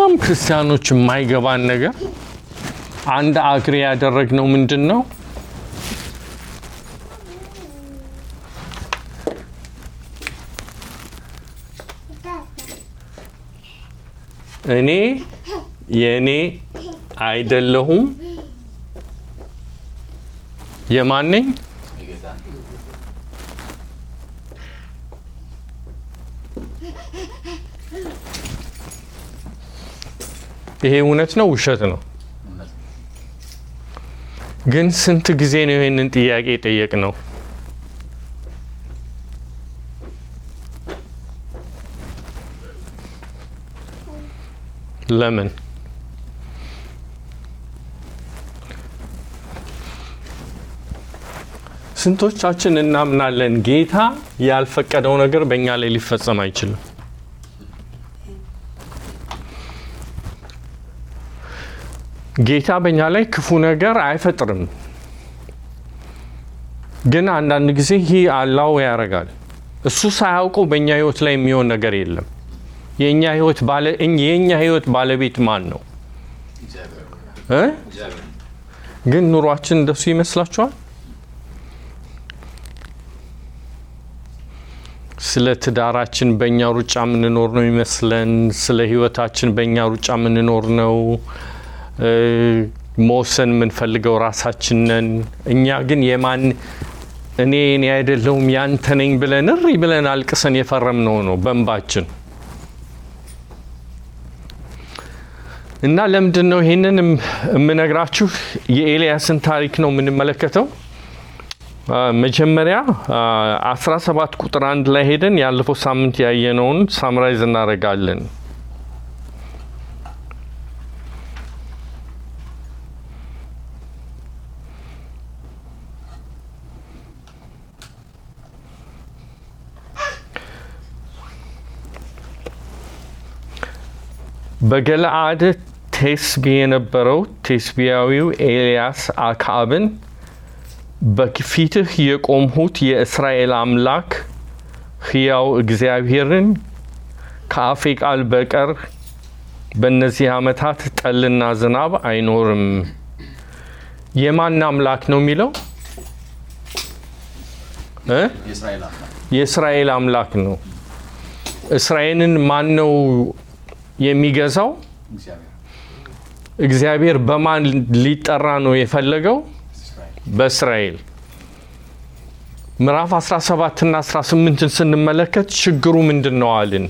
በጣም ክርስቲያኖች የማይገባን ነገር አንድ አግሬ ያደረግነው ምንድን ነው? እኔ የእኔ አይደለሁም የማን ነኝ? ይሄ እውነት ነው ውሸት ነው? ግን ስንት ጊዜ ነው ይህንን ጥያቄ ጠየቅ ነው? ለምን? ስንቶቻችን እናምናለን ጌታ ያልፈቀደው ነገር በእኛ ላይ ሊፈጸም አይችልም? ጌታ በእኛ ላይ ክፉ ነገር አይፈጥርም። ግን አንዳንድ ጊዜ ይህ አላው ያደርጋል። እሱ ሳያውቀው በእኛ ህይወት ላይ የሚሆን ነገር የለም። የእኛ ህይወት ባለ የእኛ ህይወት ባለቤት ማን ነው እ ግን ኑሯችን እንደሱ ይመስላችኋል? ስለ ትዳራችን በእኛ ሩጫ የምንኖር ነው ይመስለን። ስለ ህይወታችን በእኛ ሩጫ የምንኖር ነው መወሰን የምንፈልገው ራሳችን ነን። እኛ ግን የማን እኔ እኔ አይደለሁም ያንተ ነኝ ብለን እሪ ብለን አልቅሰን የፈረምነው ነው በእንባችን። እና ለምንድን ነው ይሄንን የምነግራችሁ? የኤልያስን ታሪክ ነው የምንመለከተው። መጀመሪያ 17 ቁጥር አንድ ላይ ሄደን ያለፈው ሳምንት ያየነውን ሳምራይዝ እናደርጋለን። በገለአድ ቴስቢ የነበረው ቴስቢያዊው ኤልያስ አክዓብን በፊትህ የቆምሁት የእስራኤል አምላክ ሕያው እግዚአብሔርን ከአፌ ቃል በቀር በእነዚህ ዓመታት ጠልና ዝናብ አይኖርም። የማን አምላክ ነው የሚለው እ የእስራኤል አምላክ ነው። እስራኤልን ማን ነው የሚገዛው? እግዚአብሔር በማን ሊጠራ ነው የፈለገው? በእስራኤል ምዕራፍ 17 እና 18ን ስንመለከት ችግሩ ምንድን ነው አልን?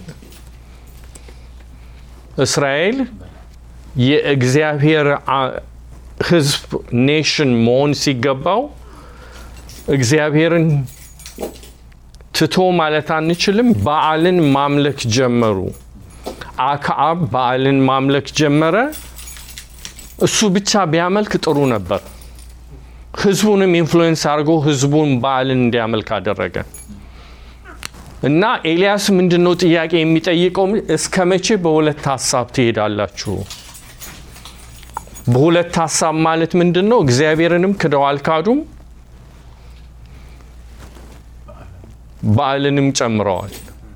እስራኤል የእግዚአብሔር ሕዝብ ኔሽን መሆን ሲገባው እግዚአብሔርን ትቶ ማለት አንችልም፣ በዓልን ማምለክ ጀመሩ። አክዓብ በዓልን ማምለክ ጀመረ። እሱ ብቻ ቢያመልክ ጥሩ ነበር። ህዝቡንም ኢንፍሉዌንስ አድርጎ ህዝቡን በዓልን እንዲያመልክ አደረገ እና ኤልያስ ምንድን ነው ጥያቄ የሚጠይቀው? እስከ መቼ በሁለት ሀሳብ ትሄዳላችሁ? በሁለት ሀሳብ ማለት ምንድን ነው? እግዚአብሔርንም ክደው አልካዱም፣ በዓልንም ጨምረዋል።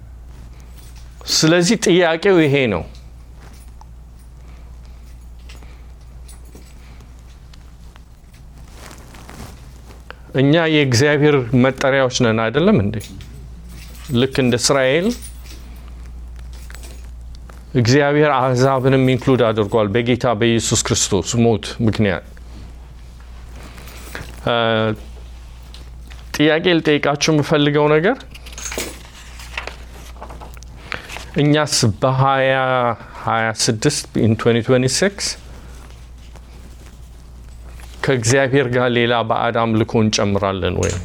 ስለዚህ ጥያቄው ይሄ ነው። እኛ የእግዚአብሔር መጠሪያዎች ነን አይደለም እንዴ? ልክ እንደ እስራኤል እግዚአብሔር አሕዛብንም ኢንክሉድ አድርጓል በጌታ በኢየሱስ ክርስቶስ ሞት ምክንያት። ጥያቄ ልጠይቃችሁ የምፈልገው ነገር እኛስ በ2026 ኢን 2026 ከእግዚአብሔር ጋር ሌላ ባዕድ አምልኮ እንጨምራለን ወይ?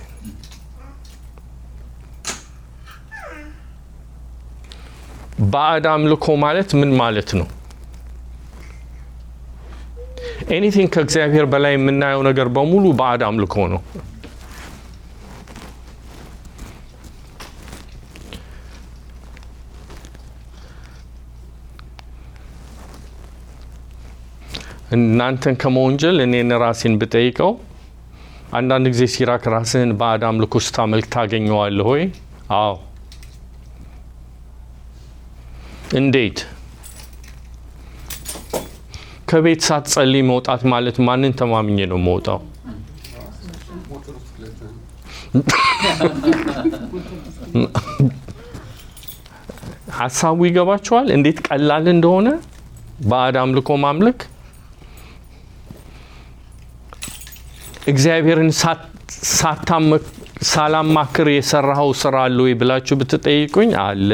ባዕድ አምልኮ ማለት ምን ማለት ነው? ኤኒቲንግ ከእግዚአብሔር በላይ የምናየው ነገር በሙሉ ባዕድ አምልኮ ነው። እናንተን ከመወንጀል እኔን ራሴን ብጠይቀው አንዳንድ ጊዜ ሲራክ ራስህን ባዕድ አምልኮ ስታመልክ ታገኘዋለህ ወይ? አዎ። እንዴት? ከቤት ሳትጸልይ መውጣት ማለት ማንን ተማምኜ ነው መውጣው? ሞተር ውስጥ ገብተህ ሀሳቡ ይገባቸዋል እንዴት ቀላል እንደሆነ ባዕድ አምልኮ ማምለክ እግዚአብሔርን ሳታመ- ሳላማክር የሰራኸው ስራ አለ ወይ ብላችሁ ብትጠይቁኝ አለ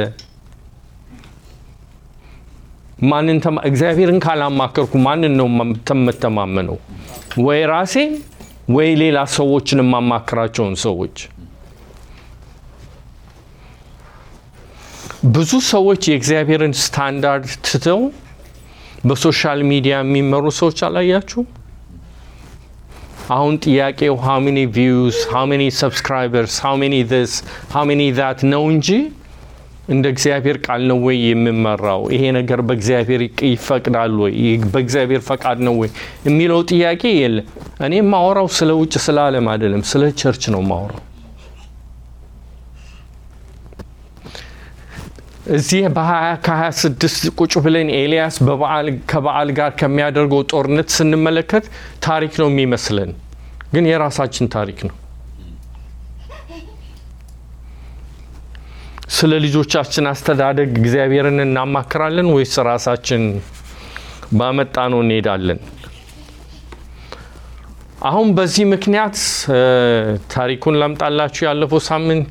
ማንን ተማ- እግዚአብሔርን ካላማከርኩ ማንን ነው መም- የምተማመነው ወይ ራሴን ወይ ሌላ ሰዎችን የማማክራቸውን ሰዎች ብዙ ሰዎች የእግዚአብሔርን ስታንዳርድ ትተው በሶሻል ሚዲያ የሚመሩ ሰዎች አላያችሁ? አሁን ጥያቄው ሃው ሜኒ ቪውስ ሃው ሜኒ ሰብስክራይበርስ ሃው ሜኒ ዚስ ሃው ሜኒ ዛት ነው እንጂ እንደ እግዚአብሔር ቃል ነው ወይ የምመራው? ይሄ ነገር በእግዚአብሔር ይቅ- ይፈቅዳል ወይ? ይህ በእግዚአብሔር ፈቃድ ነው ወይ የሚለው ጥያቄ የለም። እኔ የማወራው ስለ ውጭ ስለ ዓለም አይደለም፣ ስለ ቸርች ነው የማወራው። እዚህ በሀያ ከሀያ ስድስት ቁጭ ብለን ኤልያስ በበዓል ከበዓል ጋር ከሚያደርገው ጦርነት ስንመለከት ታሪክ ነው የሚመስለን፣ ግን የራሳችን ታሪክ ነው። ስለ ልጆቻችን አስተዳደግ እግዚአብሔርን እናማክራለን ወይስ ራሳችን ባመጣ ነው እንሄዳለን? አሁን በዚህ ምክንያት እ፣ ታሪኩን ላምጣላችሁ። ያለፈው ሳምንት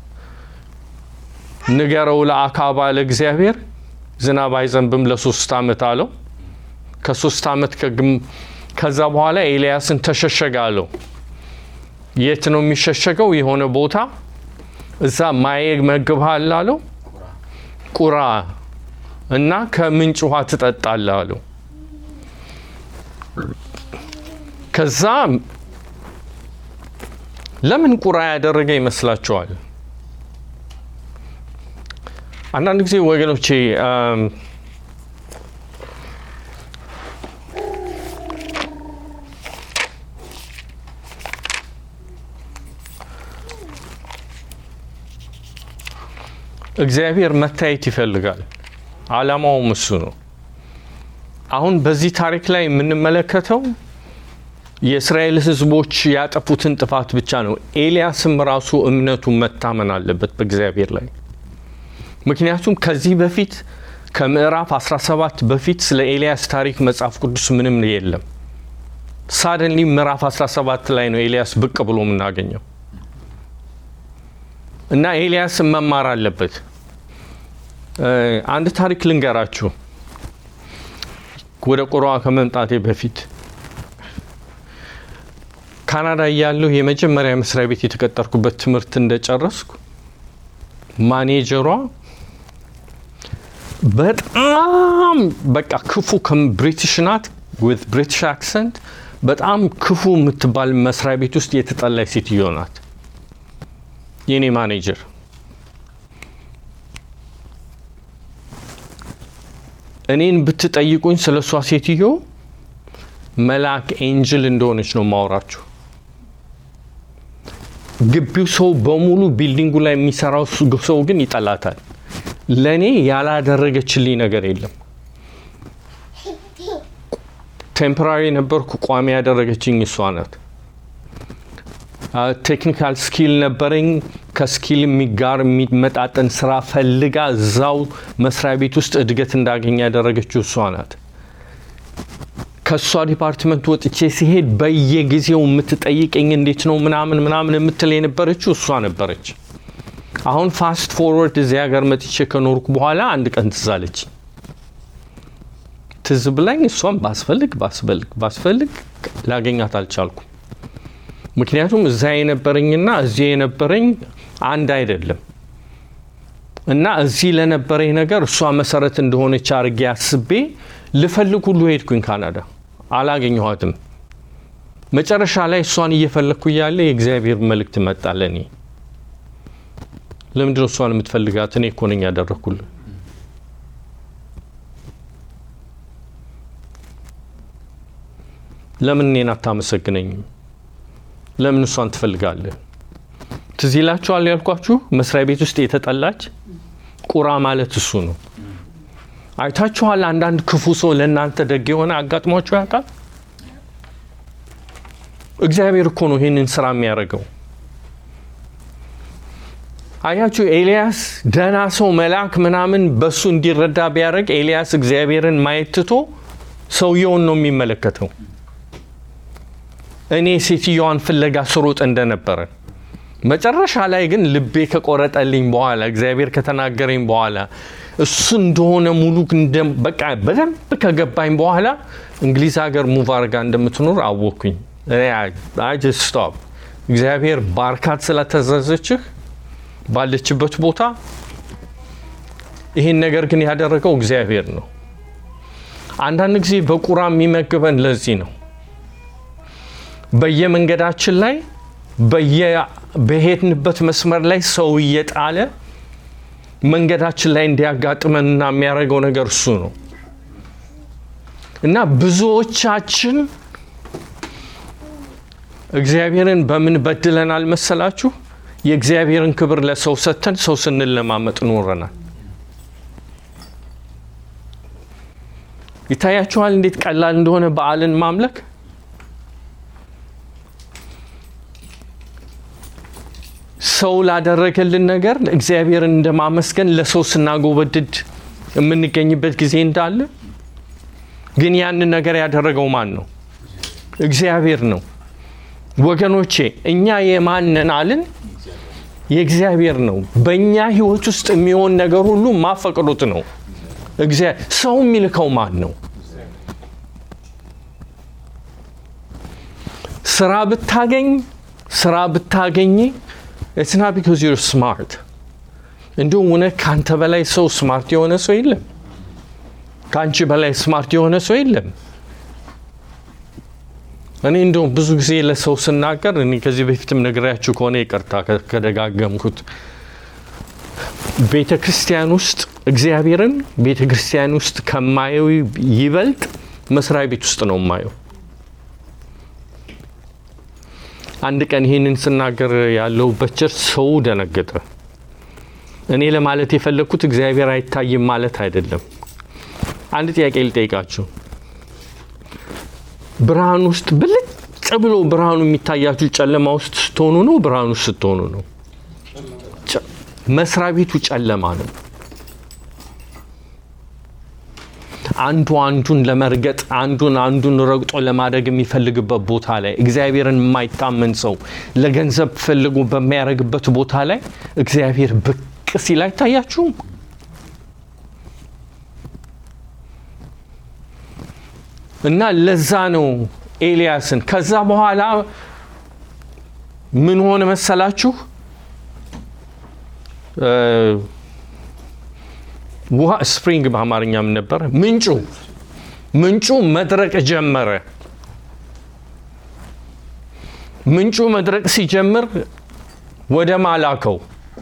ንገረው ለአካብ አለ እግዚአብሔር ዝናብ አይዘንብም ለሶስት ዓመት አለው። ከሶስት ዓመት ከግም ከዛ በኋላ ኤልያስን ተሸሸገ አለው። የት ነው የሚሸሸገው? የሆነ ቦታ እዛ ማየ መግብሃል አለው። ቁራ እና ከምንጭ ውሃ ትጠጣለህ አለው። ከዛ ለምን ቁራ ያደረገ ይመስላችኋል? አንዳንድ ጊዜ ወገኖቼ አም፣ እግዚአብሔር መታየት ይፈልጋል። ዓላማውም እሱ ነው። አሁን በዚህ ታሪክ ላይ የምንመለከተው የእስራኤል ሕዝቦች ያጠፉትን ጥፋት ብቻ ነው። ኤልያስም ራሱ እምነቱ መታመን አለበት በእግዚአብሔር ላይ ምክንያቱም ከዚህ በፊት ከምዕራፍ 17 በፊት ስለ ኤልያስ ታሪክ መጽሐፍ ቅዱስ ምንም የለም። ሳደንሊ ምዕራፍ 17 ላይ ነው ኤልያስ ብቅ ብሎ የምናገኘው እና ኤልያስን መማር አለበት። እ፣ አንድ ታሪክ ልንገራችሁ ወደ ቁሯ ከመምጣቴ በፊት ካናዳ እያለሁ የመጀመሪያ መስሪያ ቤት የተቀጠርኩበት ትምህርት እንደጨረስኩ ማኔጀሯ በጣም በቃ ክፉ ብሪቲሽ ናት ዊዝ ብሪቲሽ አክሰንት በጣም ክፉ የምትባል መስሪያ ቤት ውስጥ የተጠላች ሴትዮ ናት። የኔ ማኔጀር እኔን ብትጠይቁኝ ስለ እሷ ሴትዮ መልአክ ኤንጅል እንደሆነች ነው ማወራችሁ። ግቢው ሰው በሙሉ ቢልዲንጉ ላይ የሚሰራው ሰው ግን ይጠላታል። ለእኔ ያላደረገችልኝ ነገር የለም። ቴምፖራሪ ነበርኩ፣ ቋሚ ያደረገችኝ እሷ ናት። ቴክኒካል ስኪል ነበረኝ። ከስኪል ጋር የሚመጣጠን ስራ ፈልጋ እዛው መስሪያ ቤት ውስጥ እድገት እንዳገኝ ያደረገችው እሷ ናት። ከእሷ ዲፓርትመንት ወጥቼ ሲሄድ በየጊዜው የምትጠይቀኝ እንዴት ነው ምናምን ምናምን የምትል የነበረችው እሷ ነበረች። አሁን ፋስት ፎርወርድ እዚህ ሀገር መጥቼ ከኖርኩ በኋላ አንድ ቀን ትዝ አለች። ትዝ ብላኝ እሷም ባስፈልግ ባስፈልግ ባስፈልግ ላገኛት አልቻልኩም። ምክንያቱም እዛ የነበረኝና እዚህ የነበረኝ አንድ አይደለም እና እዚህ ለነበረኝ ነገር እሷ መሰረት እንደሆነች አድርጌ አስቤ ልፈልግ ሁሉ ሄድኩኝ ካናዳ፣ አላገኘኋትም። መጨረሻ ላይ እሷን እየፈለግኩ እያለ የእግዚአብሔር መልእክት መጣ ለእኔ። ለምንድነው እሷን የምትፈልጋት? እኔ እኮ ነኝ ያደረግኩልህ። ለምን እኔን አታመሰግነኝም? ለምን እሷን ትፈልጋለህ? ትዝ ይላችኋል ያልኳችሁ መስሪያ ቤት ውስጥ የተጠላች ቁራ ማለት እሱ ነው። አይታችኋል? አንዳንድ ክፉ ሰው ለእናንተ ደግ የሆነ አጋጥሟችሁ ያውቃል? እግዚአብሔር እኮ ነው ይህንን ስራ የሚያደርገው። አያችሁ፣ ኤልያስ ደህና ሰው መልአክ ምናምን በሱ እንዲረዳ ቢያደርግ ኤልያስ እግዚአብሔርን ማየት ትቶ ሰውየውን ነው የሚመለከተው። እኔ ሴትዮዋን ፍለጋ ስሮጥ እንደነበረ መጨረሻ ላይ ግን ልቤ ከቆረጠልኝ በኋላ እግዚአብሔር ከተናገረኝ በኋላ እሱ እንደሆነ ሙሉ እንደ- በቃ በደንብ ከገባኝ በኋላ እንግሊዝ ሀገር ሙቭ አድርጋ እንደምትኖር አወቅኩኝ። ስቶፕ እግዚአብሔር ባርካት ስለተዘዘችህ ባለችበት ቦታ ይህን ነገር ግን ያደረገው እግዚአብሔር ነው። አንዳንድ ጊዜ በቁራ የሚመግበን ለዚህ ነው። በየመንገዳችን ላይ በየ- በሄድንበት መስመር ላይ ሰው እየጣለ መንገዳችን ላይ እንዲያጋጥመንና የሚያደርገው ነገር እሱ ነው እና ብዙዎቻችን እግዚአብሔርን በምን በድለናል መሰላችሁ? የእግዚአብሔርን ክብር ለሰው ሰጥተን ሰው ስንለማመጥ ኖረናል። ይታያችኋል እንዴት ቀላል እንደሆነ በዓልን ማምለክ። ሰው ላደረገልን ነገር እግዚአብሔርን እንደማመስገን ለሰው ስናጎበድድ የምንገኝበት ጊዜ እንዳለ፣ ግን ያንን ነገር ያደረገው ማን ነው? እግዚአብሔር ነው። ወገኖቼ እኛ የማንን አልን? የእግዚአብሔር ነው። በእኛ ህይወት ውስጥ የሚሆን ነገር ሁሉ ማፈቅዱት ነው። እግዚአ- ሰው የሚልከው ማን ነው? ስራ ብታገኝ ስራ ብታገኝ ኢትስ ናት ቢኮዝ ዩር ስማርት። እንዲሁም እውነት ከአንተ በላይ ሰው ስማርት የሆነ ሰው የለም። ከአንቺ በላይ ስማርት የሆነ ሰው የለም። እኔ እንደውም ብዙ ጊዜ ለሰው ስናገር እኔ ከዚህ በፊትም ነግሬያችሁ ከሆነ ይቅርታ ከ- ከደጋገምኩት ቤተ ክርስቲያን ውስጥ እግዚአብሔርን ቤተ ክርስቲያን ውስጥ ከማየው ይበልጥ መስሪያ ቤት ውስጥ ነው የማየው። አንድ ቀን ይህንን ስናገር ያለሁበት ቸርች ሰው ደነገጠ። እኔ ለማለት የፈለግኩት እግዚአብሔር አይታይም ማለት አይደለም። አንድ ጥያቄ ልጠይቃችሁ። ብርሃን ውስጥ ብልጭ ብሎ ብርሃኑ የሚታያችሁ ጨለማ ውስጥ ስትሆኑ ነው? ብርሃን ውስጥ ስትሆኑ ነው? ጨ- መስሪያ ቤቱ ጨለማ ነው። አንዱ አንዱን ለመርገጥ አንዱን አንዱን ረግጦ ለማድረግ የሚፈልግበት ቦታ ላይ እግዚአብሔርን የማይታመን ሰው ለገንዘብ ፈልጎ በሚያደርግበት ቦታ ላይ እግዚአብሔር ብቅ ሲል አይታያችሁም? እና ለዛ ነው ኤልያስን ከዛ በኋላ ምን ሆነ መሰላችሁ? እ፣ ውሃ ስፕሪንግ በአማርኛ ምን ነበረ? ምንጩ ምንጩ መድረቅ ጀመረ። ምንጩ መድረቅ ሲጀምር ወደ ማላከው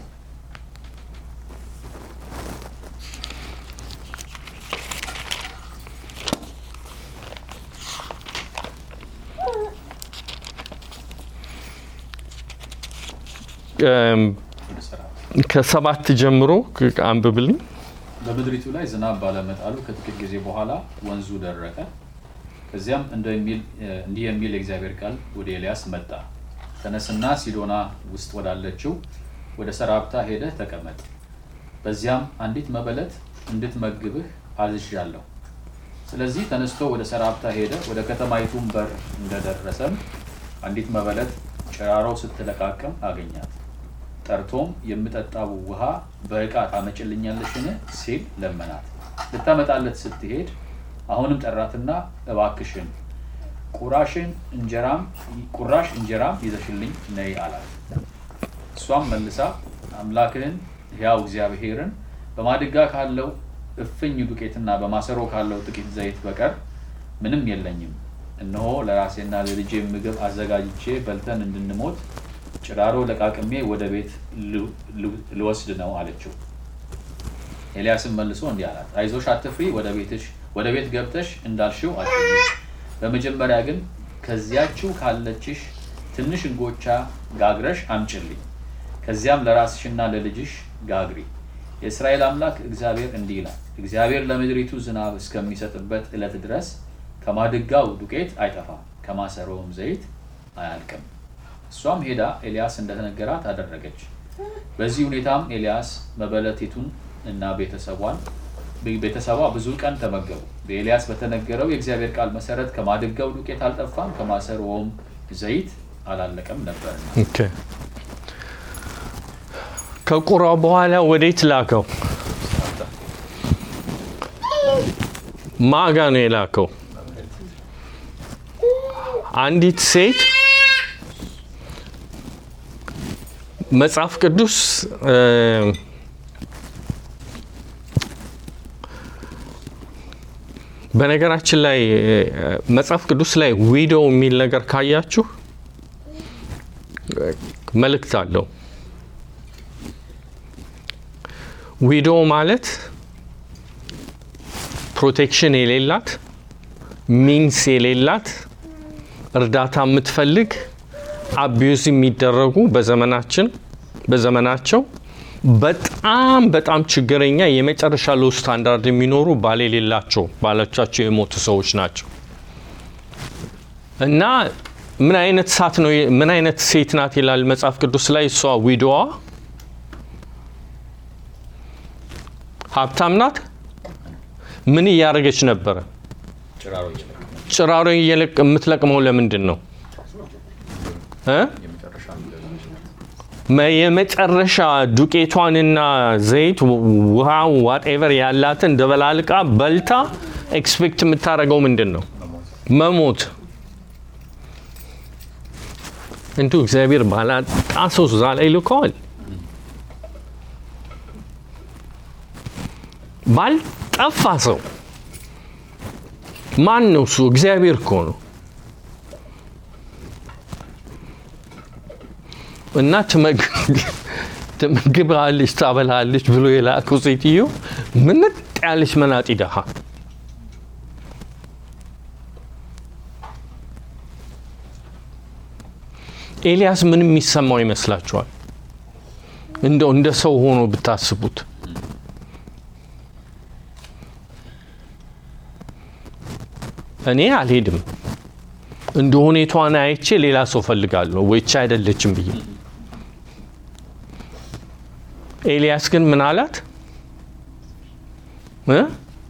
እም፣ ወደ ስራ ከሰባት ጀምሮ ክ- አንብብልኝ። በምድሪቱ ላይ ዝናብ ባለመጣሉ ከጥቂት ጊዜ በኋላ ወንዙ ደረቀ። ከዚያም እንደሚል እንዲህ የሚል የእግዚአብሔር ቃል ወደ ኤልያስ መጣ። ተነስና ሲዶና ውስጥ ወዳለችው ወደ ሰራፕታ ሄደህ ተቀመጥ። በዚያም አንዲት መበለት እንድትመግብህ አዝዣለሁ። ስለዚህ ተነስቶ ወደ ሰራፕታ ሄደ። ወደ ከተማይቱም በር እንደደረሰም አንዲት መበለት ጭራሮ ስትለቃቅም አገኛት። ጠርቶም የምጠጣው ውሃ በዕቃ ታመጭልኛለሽን ሲል ለመናት። ልታመጣለት ስትሄድ አሁንም ጠራትና እባክሽን ቁራሽን እንጀራም ቁራሽ እንጀራም ይዘሽልኝ ነይ አላት። እሷም መልሳ አምላክህን ሕያው እግዚአብሔርን በማድጋ ካለው እፍኝ ዱቄትና በማሰሮ ካለው ጥቂት ዘይት በቀር ምንም የለኝም። እነሆ ለራሴና ለልጄ ምግብ አዘጋጅቼ በልተን እንድንሞት ጭራሮ ለቃቅሜ ወደ ቤት ል- ል- ልወስድ ነው አለችው። ኤልያስም መልሶ እንዲህ አላት፣ አይዞሽ አትፍሪ፣ ወደ ቤትሽ ወደ ቤት ገብተሽ እንዳልሽው አድርጊ። በመጀመሪያ ግን ከዚያችው ካለችሽ ትንሽ እንጎቻ ጋግረሽ አምጭልኝ። ከዚያም ለራስሽና ለልጅሽ ጋግሪ። የእስራኤል አምላክ እግዚአብሔር እንዲህ ይላል፣ እግዚአብሔር ለምድሪቱ ዝናብ እስከሚሰጥበት ዕለት ድረስ ከማድጋው ዱቄት አይጠፋም፣ ከማሰሮውም ዘይት አያልቅም። እሷም ሄዳ ኤልያስ እንደተነገራት አደረገች። በዚህ ሁኔታም ኤልያስ መበለቲቱን እና ቤተሰቧን ቤተሰቧ ብዙ ቀን ተመገቡ። በኤልያስ በተነገረው የእግዚአብሔር ቃል መሰረት ከማድጋው ዱቄት አልጠፋም፣ ከማሰሮውም ዘይት አላለቀም ነበርና። ኦኬ። ከቁራው በኋላ ወዴት ላከው? ማጋ ነው የላከው? አንዲት ሴት መጽሐፍ ቅዱስ እ፣ በነገራችን ላይ እ፣ መጽሐፍ ቅዱስ ላይ ዊዶ የሚል ነገር ካያችሁ መልእክት አለው። ዊዶ ማለት ፕሮቴክሽን የሌላት ሚንስ የሌላት እርዳታ የምትፈልግ አቢዩዝ የሚደረጉ በዘመናችን በዘመናቸው በጣም በጣም ችግረኛ የመጨረሻ ሎ ስታንዳርድ የሚኖሩ ባል የሌላቸው ባሎቻቸው የሞቱ ሰዎች ናቸው። እና ምን አይነት ሳት ነው ምን አይነት ሴት ናት ይላል መጽሐፍ ቅዱስ ላይ እሷ ዊዶዋ ሀብታም ናት ምን እያደረገች ነበረ ጭራሮ እየለቀመ ጭራሮ እየለቅ የምትለቅመው ለምንድን ነው እ? የመጨረሻ መ- የመጨረሻ ዱቄቷንና ዘይት ውሃ ዋቴቨር ያላትን ደበላልቃ በልታ ኤክስፔክት የምታደርገው ምንድን ነው መሞት እንዲሁ እግዚአብሔር ባላጣ ሰው እዛ ላይ ልከዋል ባልጠፋ ሰው ማን ነው እሱ እግዚአብሔር እኮ ነው እና ትመግባለች ታበላለች ብሎ የላከው ሴትዮ ምንጥ ያለች መናጢ ደሃ ኤልያስ ምን የሚሰማው ይመስላችኋል? እንደው እንደ ሰው ሆኖ ብታስቡት እኔ አልሄድም እንደ ሁኔቷን አይቼ ሌላ ሰው ፈልጋለሁ ወይቻ አይደለችም ብዬ ኤልያስ ግን ምን አላት እ?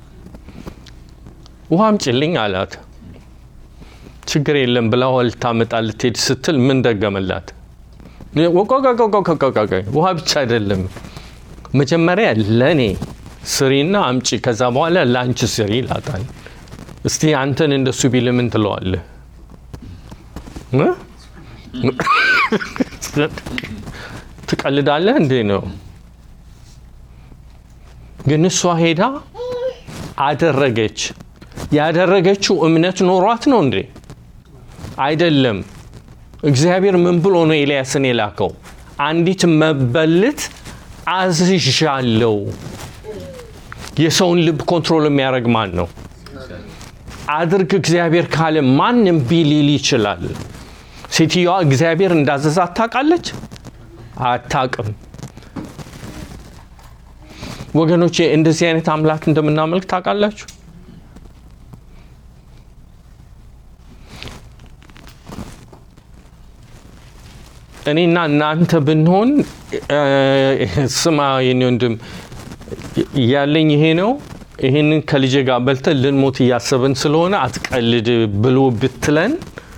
ውሃ አምጪልኝ አላት ችግር የለም ብላ ውሃ ልታመጣ ልትሄድ ስትል ምን ደገመላት ወቆቆቆቆቆቆቆ ውሃ ብቻ አይደለም መጀመሪያ ለእኔ ስሪና አምጪ ከዛ በኋላ ለአንቺ ስሪ ይላታል እስቲ አንተን እንደሱ ቢል ምን ትለዋለህ እ? ትቀልዳለህ እንዴ ነው ግን እሷ ሄዳ አደረገች ያደረገችው እምነት ኖሯት ነው እንዴ አይደለም እግዚአብሔር ምን ብሎ ነው ኤልያስን የላከው አንዲት መበለት አዝዣለው የሰውን ልብ ኮንትሮል የሚያደርግ ማን ነው አድርግ እግዚአብሔር ካለ ማንም ቢሊል ይችላል ሴትዮዋ እግዚአብሔር እንዳዘዛት ታውቃለች አታቅም ወገኖቼ እንደዚህ አይነት አምላክ እንደምናመልክ ታውቃላችሁ እኔና እናንተ ብንሆን ስማ የኔ ወንድም ያለኝ ይሄ ነው ይህንን ከልጄ ጋር በልተን ልንሞት እያሰብን ስለሆነ አትቀልድ ብሎ ብትለን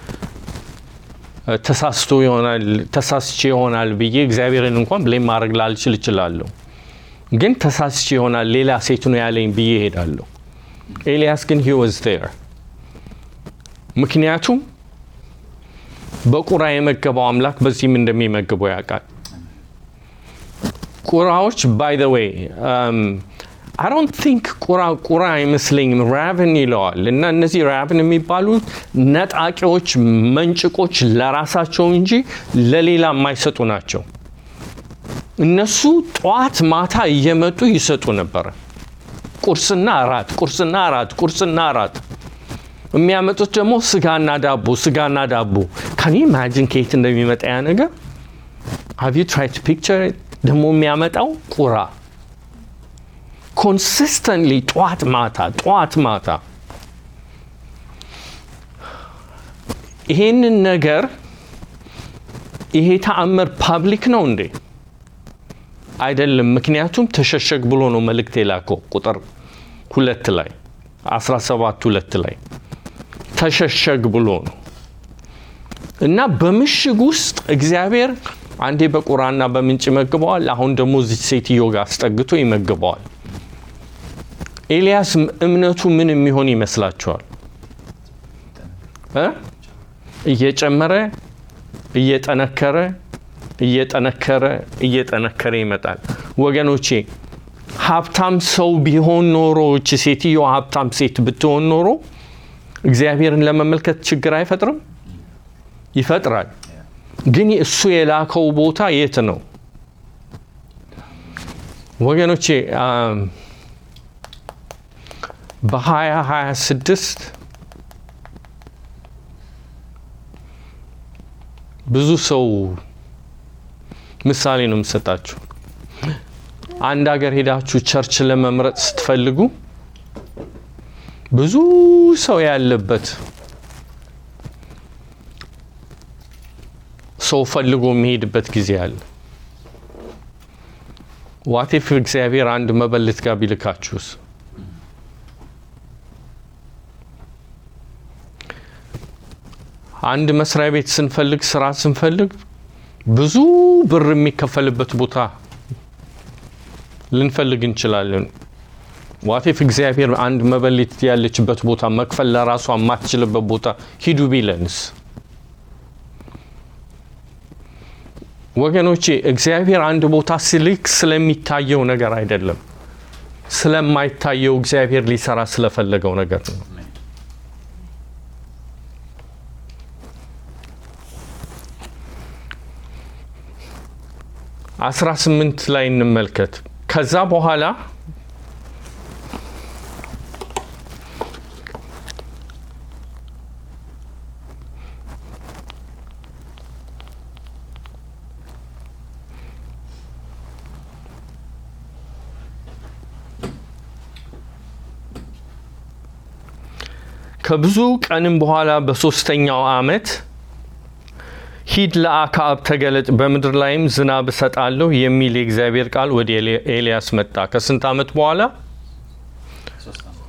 ተሳስቶ ይሆናል ተሳስቼ ይሆናል ብዬ እግዚአብሔርን እንኳን ብሌም ማድረግ ላልችል እችላለሁ ግን ተሳስቼ ይሆናል ሌላ ሴት ነው ያለኝ ብዬ እሄዳለሁ ኤልያስ ግን ሂ ዋዝ ዜር ምክንያቱም በቁራ የመገበው አምላክ በዚህም እንደሚመግበው ያውቃል ቁራዎች ባይ ዘ ዌይ አይ ዶንት ቲንክ ቁራ ቁራ አይመስለኝም ራብን ይለዋል እና እነዚህ ራብን የሚባሉት ነጣቂዎች መንጭቆች ለራሳቸው እንጂ ለሌላ የማይሰጡ ናቸው እነሱ ጠዋት ማታ እየመጡ ይሰጡ ነበረ ቁርስና እራት ቁርስና እራት ቁርስና እራት የሚያመጡት ደግሞ ስጋና ዳቦ ስጋና ዳቦ ካን ኢማጂን ከየት እንደሚመጣ ያ ነገር ሃቭ ዩ ትራይ ፒክቸር ደግሞ የሚያመጣው ቁራ ኮንሲስተንትሊ ጠዋት ማታ ጠዋት ማታ ይሄንን ነገር ይሄ ተአምር ፓብሊክ ነው እንዴ? አይደለም። ምክንያቱም ተሸሸግ ብሎ ነው መልእክት የላከው ቁጥር ሁለት ላይ 17 ሁለት ላይ ተሸሸግ ብሎ ነው እና በምሽግ ውስጥ እግዚአብሔር አንዴ በቁራና በምንጭ ይመግበዋል። አሁን ደግሞ እዚህ ሴትዮ ጋር አስጠግቶ ይመግበዋል። ኤልያስ እምነቱ ምን የሚሆን ይመስላችኋል? እ? እየጨመረ እየጠነከረ እየጠነከረ እየጠነከረ ይመጣል። ወገኖቼ ሀብታም ሰው ቢሆን ኖሮ እቺ ሴትዮ ሀብታም ሴት ብትሆን ኖሮ እግዚአብሔርን ለመመልከት ችግር አይፈጥርም? ይፈጥራል። ግን እሱ የላከው ቦታ የት ነው ወገኖቼ? በ2026 ብዙ ሰው ምሳሌ ነው የምሰጣችሁ። አንድ ሀገር ሄዳችሁ ቸርች ለመምረጥ ስትፈልጉ ብዙ ሰው ያለበት ሰው ፈልጎ የሚሄድበት ጊዜ አለ። ዋቴፍ እግዚአብሔር አንድ መበለት ጋር ቢልካችሁስ? አንድ መስሪያ ቤት ስንፈልግ ስራ ስንፈልግ ብዙ ብር የሚከፈልበት ቦታ ልንፈልግ እንችላለን። ዋቴፍ እግዚአብሔር አንድ መበለት ያለችበት ቦታ መክፈል ለራሷ የማትችልበት ቦታ ሂዱ ቢለንስ? ወገኖቼ እግዚአብሔር አንድ ቦታ ሲልክ ስለሚታየው ነገር አይደለም፣ ስለማይታየው እግዚአብሔር ሊሰራ ስለፈለገው ነገር ነው። አስራ ስምንት ላይ እንመልከት። ከዛ በኋላ ከብዙ ቀንም በኋላ በሶስተኛው ዓመት ሂድ ለአክዓብ ተገለጥ፣ በምድር ላይም ዝናብ እሰጣለሁ የሚል የእግዚአብሔር ቃል ወደ ኤልያስ መጣ። ከስንት ዓመት በኋላ? ሶስት ዓመት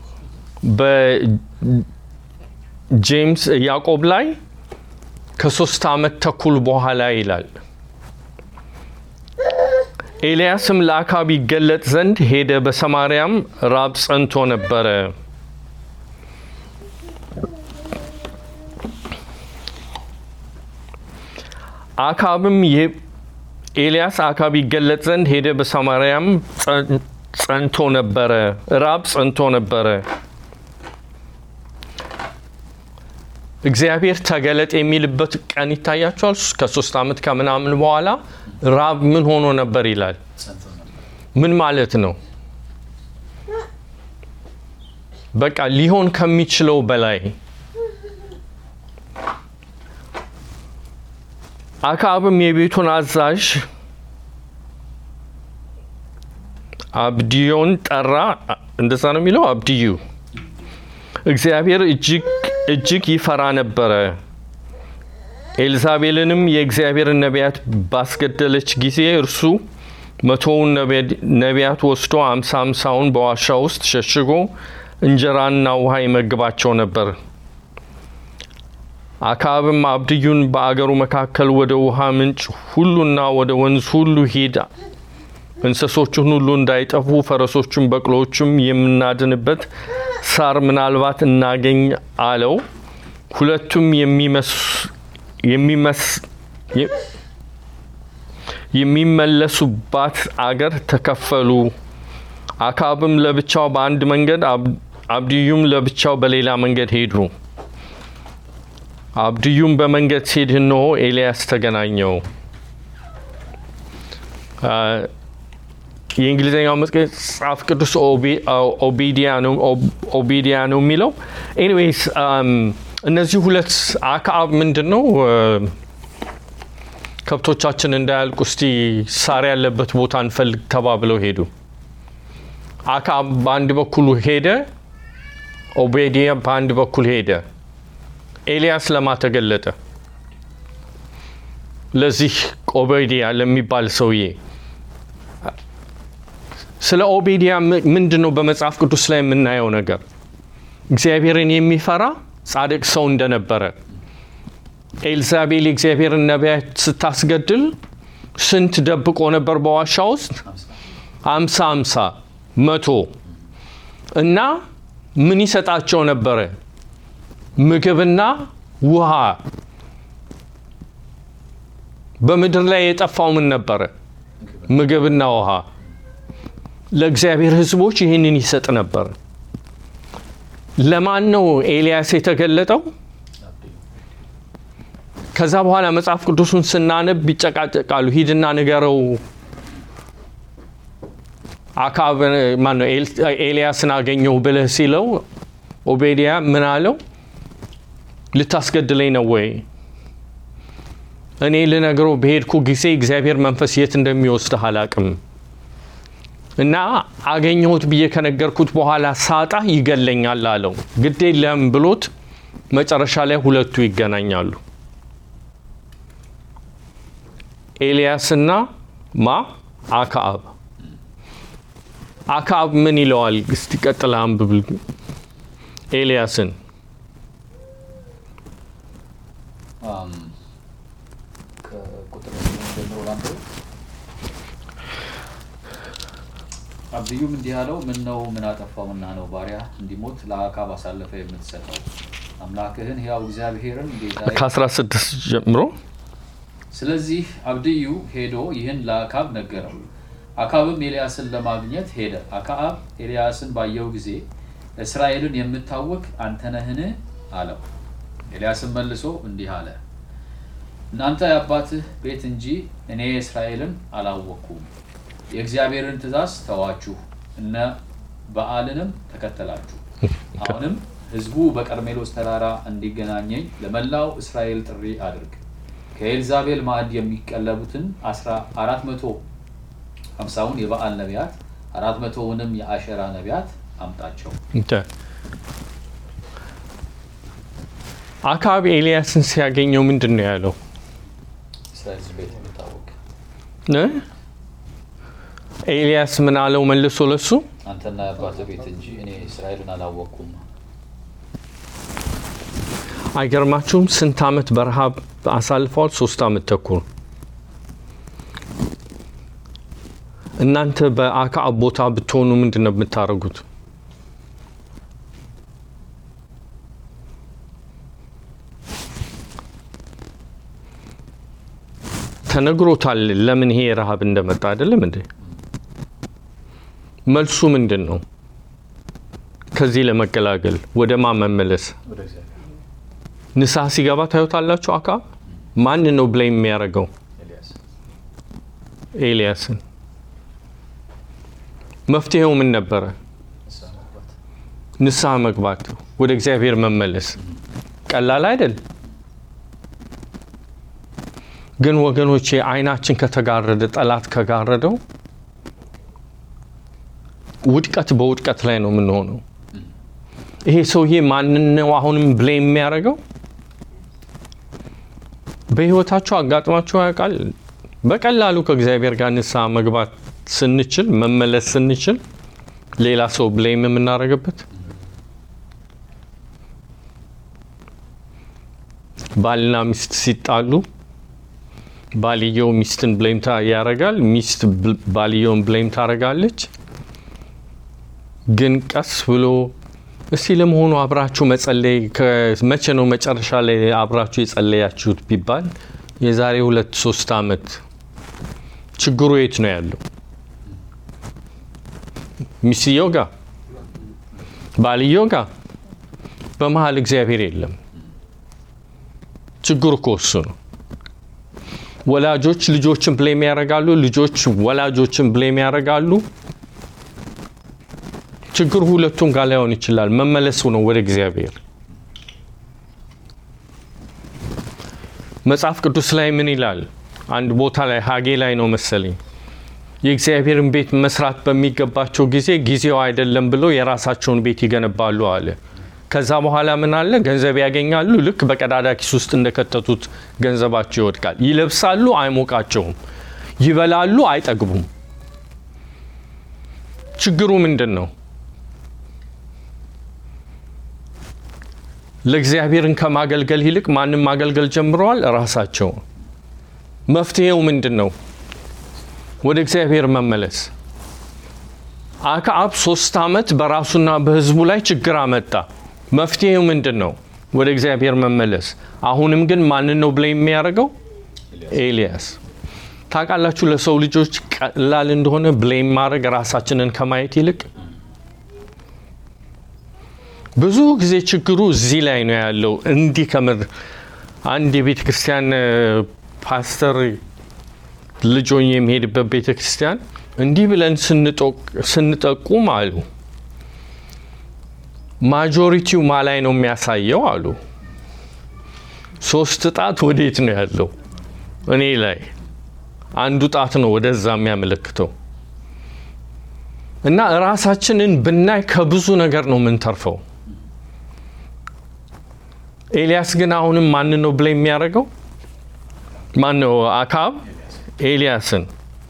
በጄምስ ያዕቆብ ላይ ከሶስት ዓመት ተኩል በኋላ ይላል። ኤልያስም ለአክዓብ ይገለጥ ዘንድ ሄደ፣ በሰማርያም ራብ ጸንቶ ነበረ። አክዓብም ኤልያስ አክዓብ ይገለጥ ዘንድ ሄደ፣ በሰማርያም ጸንቶ ነበረ፣ ራብ ጸንቶ ነበረ። እግዚአብሔር ተገለጥ የሚልበት ቀን ይታያቸዋል። ከሶስት ዓመት ከምናምን በኋላ ራብ ምን ሆኖ ነበር ይላል። ጸንቶ ነበር። ምን ማለት ነው? በቃ ሊሆን ከሚችለው በላይ አክዓብም የቤቱን አዛዥ አብድዮን ጠራ። እንደዛ ነው የሚለው አብድዩ። እግዚአብሔር እጅግ እጅግ ይፈራ ነበረ። ኤልዛቤልንም የእግዚአብሔርን ነቢያት ባስገደለች ጊዜ እርሱ መቶውን ነቢያት ወስዶ አምሳ አምሳውን በዋሻ ውስጥ ሸሽጎ እንጀራና ውሃ ይመግባቸው ነበር። አክዓብም አብድዩን በአገሩ መካከል ወደ ውሃ ምንጭ ሁሉና ወደ ወንዝ ሁሉ ሂድ፣ እንስሶቹን ሁሉ እንዳይጠፉ ፈረሶቹም በቅሎዎቹም የምናድንበት ሳር ምናልባት እናገኝ አለው። ሁለቱም የሚመለሱባት አገር ተከፈሉ። አክዓብም ለብቻው በአንድ መንገድ፣ አብድዩም ለብቻው በሌላ መንገድ ሄዱ። አብድዩም በመንገድ ሲሄድ እነሆ ኤልያስ ተገናኘው። የእንግሊዝኛው መጽሐፍ ቅዱስ ኦቢዲያ ነው የሚለው። ኤኒዌይስ እነዚህ ሁለት አክዓብ ምንድን ነው ከብቶቻችን እንዳያልቁ እስቲ ሳር ያለበት ቦታ እንፈልግ ተባብለው ሄዱ። አክዓብ በአንድ በኩል ሄደ፣ ኦቤድያ በአንድ በኩል ሄደ። ኤልያስ ለማ ተገለጠ? ለዚህ ኦቤድያ ለሚባል ሰውዬ። ስለ ኦቤድያ ምንድን ነው በመጽሐፍ ቅዱስ ላይ የምናየው ነገር? እግዚአብሔርን የሚፈራ ጻድቅ ሰው እንደነበረ ኤልዛቤል የእግዚአብሔርን ነቢያት ስታስገድል ስንት ደብቆ ነበር በዋሻ ውስጥ? አምሳ አምሳ መቶ እና ምን ይሰጣቸው ነበረ? ምግብና ውሃ። በምድር ላይ የጠፋው ምን ነበረ? ምግብና ውሃ። ለእግዚአብሔር ሕዝቦች ይህንን ይሰጥ ነበር። ለማን ነው ኤልያስ የተገለጠው? ከዛ በኋላ መጽሐፍ ቅዱሱን ስናነብ ይጨቃጨቃሉ። ሂድና ንገረው አክዓብ ማነው ኤልያስን አገኘሁ ብለህ ሲለው ኦቤድያ ምን አለው? ልታስገድለኝ ነው ወይ? እኔ ልነግረው በሄድኩ ጊዜ እግዚአብሔር መንፈስ የት እንደሚወስድህ አላቅም እና አገኘሁት ብዬ ከነገርኩት በኋላ ሳጣ ይገለኛል አለው። ግድ የለም ብሎት መጨረሻ ላይ ሁለቱ ይገናኛሉ። ኤልያስና ማ አክዓብ። አክዓብ ምን ይለዋል? እስቲ ቀጥል አንብብ ኤልያስን አም፣ ከቁጥር ጀምሮ ላንብብ። አብዩም እንዲህ አለው፣ ምን ነው ምን አጠፋውና ነው ባሪያ እንዲሞት ለአክዓብ አሳልፈ የምትሰጠው? አምላክህን ሕያው እግዚአብሔርን ጌታዬ ከ16 ጀምሮ ስለዚህ አብድዩ ሄዶ ይህን ለአክዓብ ነገረው። አክዓብም ኤልያስን ለማግኘት ሄደ። አክዓብ ኤልያስን ባየው ጊዜ እስራኤልን የምታወክ አንተ ነህን? አለው። ኤልያስም መልሶ እንዲህ አለ፣ እናንተ የአባትህ ቤት እንጂ እኔ እስራኤልን አላወቅኩም። የእግዚአብሔርን ትእዛዝ ተዋችሁ፣ እነ በዓልንም ተከተላችሁ። አሁንም ሕዝቡ በቀርሜሎስ ተራራ እንዲገናኘኝ ለመላው እስራኤል ጥሪ አድርግ። ከኤልዛቤል ማዕድ የሚቀለቡትን አራት መቶ ሀምሳውን የበዓል ነቢያት አራት መቶውንም የአሸራ ነቢያት አምጣቸው። እንተ አክዓብ ኤልያስን ሲያገኘው ምንድን ነው ያለው? እስራኤል ቤት የሚታወቅ እ? ኤልያስ ምን አለው መልሶ ለሱ አንተና የአባትህ ቤት እንጂ እኔ እስራኤልን አላወቅኩም። አይገርማችሁም? ስንት ዓመት በረሃብ አሳልፈዋል? ሶስት ዓመት ተኩል። እናንተ በአክዓብ ቦታ ብትሆኑ ምንድን ነው የምታደርጉት? ተነግሮታል ለምን ይሄ ረሃብ እንደመጣ አይደለም እንዴ? መልሱ ምንድን ነው? ከዚህ ለመገላገል ወደ ማ መመለስ ወደ እግዚአብሔር ንስሐ ሲገባ ታዩታላችሁ። አክዓብ ማን ነው ብሌም የሚያደርገው? ኤልያስ ኤልያስን። መፍትሄው ምን ነበረ? ንስሐ መግባት ንስሐ መግባት፣ ወደ እግዚአብሔር መመለስ። ቀላል አይደል? ግን ወገኖቼ አይናችን ከተጋረደ ጠላት ከጋረደው ውድቀት በውድቀት ላይ ነው የምንሆነው። ይሄ ሰውዬ ማንን ነው አሁንም ብሌም የሚያደርገው? በህይወታችሁ አጋጥሟችሁ ያውቃል? በቀላሉ ከእግዚአብሔር ጋር ንስሐ መግባት ስንችል መመለስ ስንችል ሌላ ሰው ብሌም የምናደርግበት ባልና ሚስት ሲጣሉ ባልየው ሚስትን ብሌም ያደርጋል፣ ሚስት ብል- ባልየውን ብሌም ታደርጋለች። ግን ቀስ ብሎ እስቲ ለመሆኑ አብራችሁ መጸለይ መቼ ነው መጨረሻ ላይ አብራችሁ የጸለያችሁት ቢባል የዛሬ ሁለት ሶስት ዓመት። ችግሩ የት ነው ያለው? ሚስትየው ጋር፣ ባልየው ጋር፣ በመሀል እግዚአብሔር የለም። ችግሩ እኮ እሱ ነው። ወላጆች ልጆችን ብሌም ያደርጋሉ፣ ልጆች ወላጆችን ብሌም ያደርጋሉ። ችግሩ ሁለቱም ጋር ላይሆን ይችላል። መመለሱ ነው ወደ እግዚአብሔር። መጽሐፍ ቅዱስ ላይ ምን ይላል? አንድ ቦታ ላይ ሀጌ ላይ ነው መሰለኝ የእግዚአብሔርን ቤት መስራት በሚገባቸው ጊዜ ጊዜው አይደለም ብለው የራሳቸውን ቤት ይገነባሉ አለ። ከዛ በኋላ ምን አለ? ገንዘብ ያገኛሉ። ልክ በቀዳዳ ኪስ ውስጥ እንደከተቱት ገንዘባቸው ይወድቃል። ይለብሳሉ፣ አይሞቃቸውም። ይበላሉ፣ አይጠግቡም። ችግሩ ምንድን ነው? ለእግዚአብሔርን ከማገልገል ይልቅ ማንም ማገልገል ጀምረዋል፣ ራሳቸው። መፍትሄው ምንድን ነው? ወደ እግዚአብሔር መመለስ። አክዓብ ሶስት ዓመት በራሱና በሕዝቡ ላይ ችግር አመጣ። መፍትሄው ምንድን ነው? ወደ እግዚአብሔር መመለስ። አሁንም ግን ማንን ነው ብለ የሚያደርገው? ኤልያስ። ታውቃላችሁ ለሰው ልጆች ቀላል እንደሆነ ብሌም ማድረግ ራሳችንን ከማየት ይልቅ ብዙ ጊዜ ችግሩ እዚህ ላይ ነው ያለው። እንዲህ ከምር አንድ የቤተ ክርስቲያን ፓስተር ልጆኝ የሚሄድበት ቤተ ክርስቲያን እንዲህ ብለን ስንጠቁም አሉ ማጆሪቲው ማ ላይ ነው የሚያሳየው አሉ። ሶስት ጣት ወዴት ነው ያለው? እኔ ላይ አንዱ ጣት ነው ወደዛ የሚያመለክተው። እና ራሳችንን ብናይ ከብዙ ነገር ነው የምንተርፈው። ኤልያስ ግን አሁንም ማን ነው ብለ የሚያደርገው? ማን ነው? አክዓብ ኤልያስን።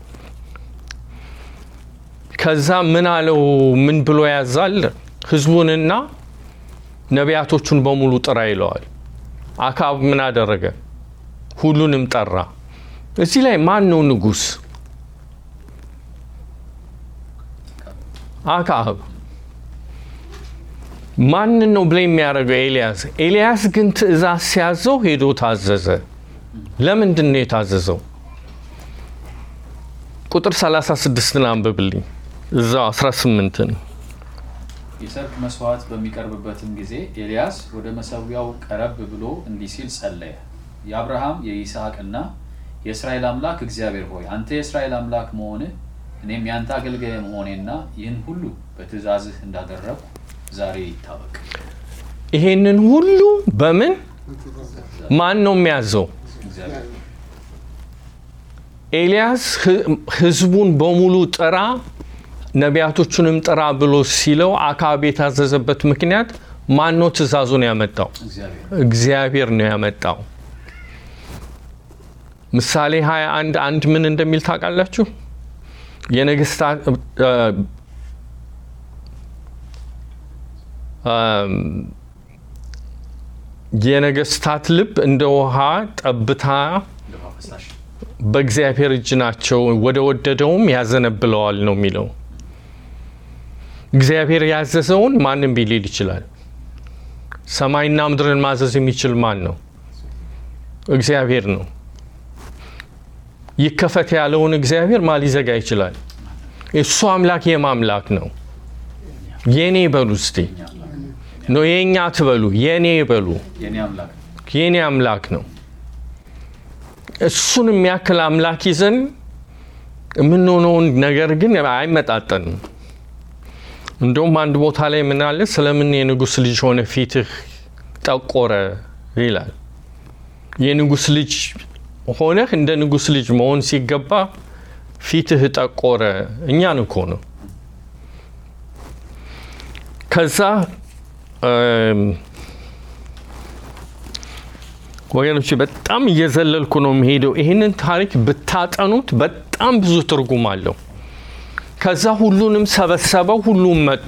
ከዛ ምን አለው? ምን ብሎ ያዛል? ህዝቡንና ነቢያቶቹን በሙሉ ጥራ ይለዋል። አክዓብ ምን አደረገ? ሁሉንም ጠራ። እዚህ ላይ ማን ነው ንጉሥ? አክዓብ። ማንን ነው ብለ የሚያደርገው? ኤልያስ። ኤልያስ ግን ትእዛዝ ሲያዘው ሄዶ ታዘዘ። ለምንድን ነው የታዘዘው? ቁጥር 36ን አንብብልኝ እዛው 18ን የሰርክ መስዋዕት በሚቀርብበትም ጊዜ ኤልያስ ወደ መሰዊያው ቀረብ ብሎ እንዲህ ሲል ጸለየ። የአብርሃም የይስሐቅና የእስራኤል አምላክ እግዚአብሔር ሆይ አንተ የእስራኤል አምላክ መሆንህ እኔም ያንተ አገልጋይ መሆኔና ይህን ሁሉ በትእዛዝህ እንዳደረግኩ ዛሬ ይታወቅ። ይሄንን ሁሉ በምን ማን ነው የሚያዘው? እግዚአብሔር ኤልያስ ህዝቡን በሙሉ ጥራ ነቢያቶቹንም ጥራ ብሎ ሲለው አክዓብ የታዘዘበት ምክንያት ማን ነው ትእዛዙን ያመጣው? እግዚአብሔር እግዚአብሔር ነው ያመጣው። ምሳሌ 21 አንድ ምን እንደሚል ታውቃላችሁ? የነገስታት የነገስታት ልብ እንደ ውሃ ጠብታ እንደ ውሃ ፈሳሽ በእግዚአብሔር እጅ ናቸው፣ ወደ ወደደውም ያዘነብለዋል ነው የሚለው። እግዚአብሔር ያዘዘውን ማንም ቢሊል ይችላል። ሰማይና ምድርን ማዘዝ የሚችል ማን ነው? እግዚአብሔር ነው። ይከፈት ያለውን እግዚአብሔር ማ ሊዘጋ ይችላል? እሱ አምላክ የማምላክ ነው። የኔ በሉ እስቲ የኛ አምላክ ነው የእኛ ትበሉ፣ የኔ በሉ። የኔ አምላክ የኔ አምላክ ነው። እሱን የሚያክል አምላክ ይዘን የምንሆነውን ነገር ግን አይመጣጠንም። እንደውም አንድ ቦታ ላይ ምን አለ? ስለምን የንጉሥ ልጅ ሆነ ፊትህ ጠቆረ ይላል። የንጉሥ ልጅ ሆነህ እንደ ንጉሥ ልጅ መሆን ሲገባ ፊትህ ጠቆረ። እኛን እኮ ነው። ከዛ ወገኖች በጣም እየዘለልኩ ነው የሚሄደው። ይህንን ታሪክ ብታጠኑት በጣም ብዙ ትርጉም አለው። ከዛ ሁሉንም ሰበሰበው፣ ሁሉም መጡ።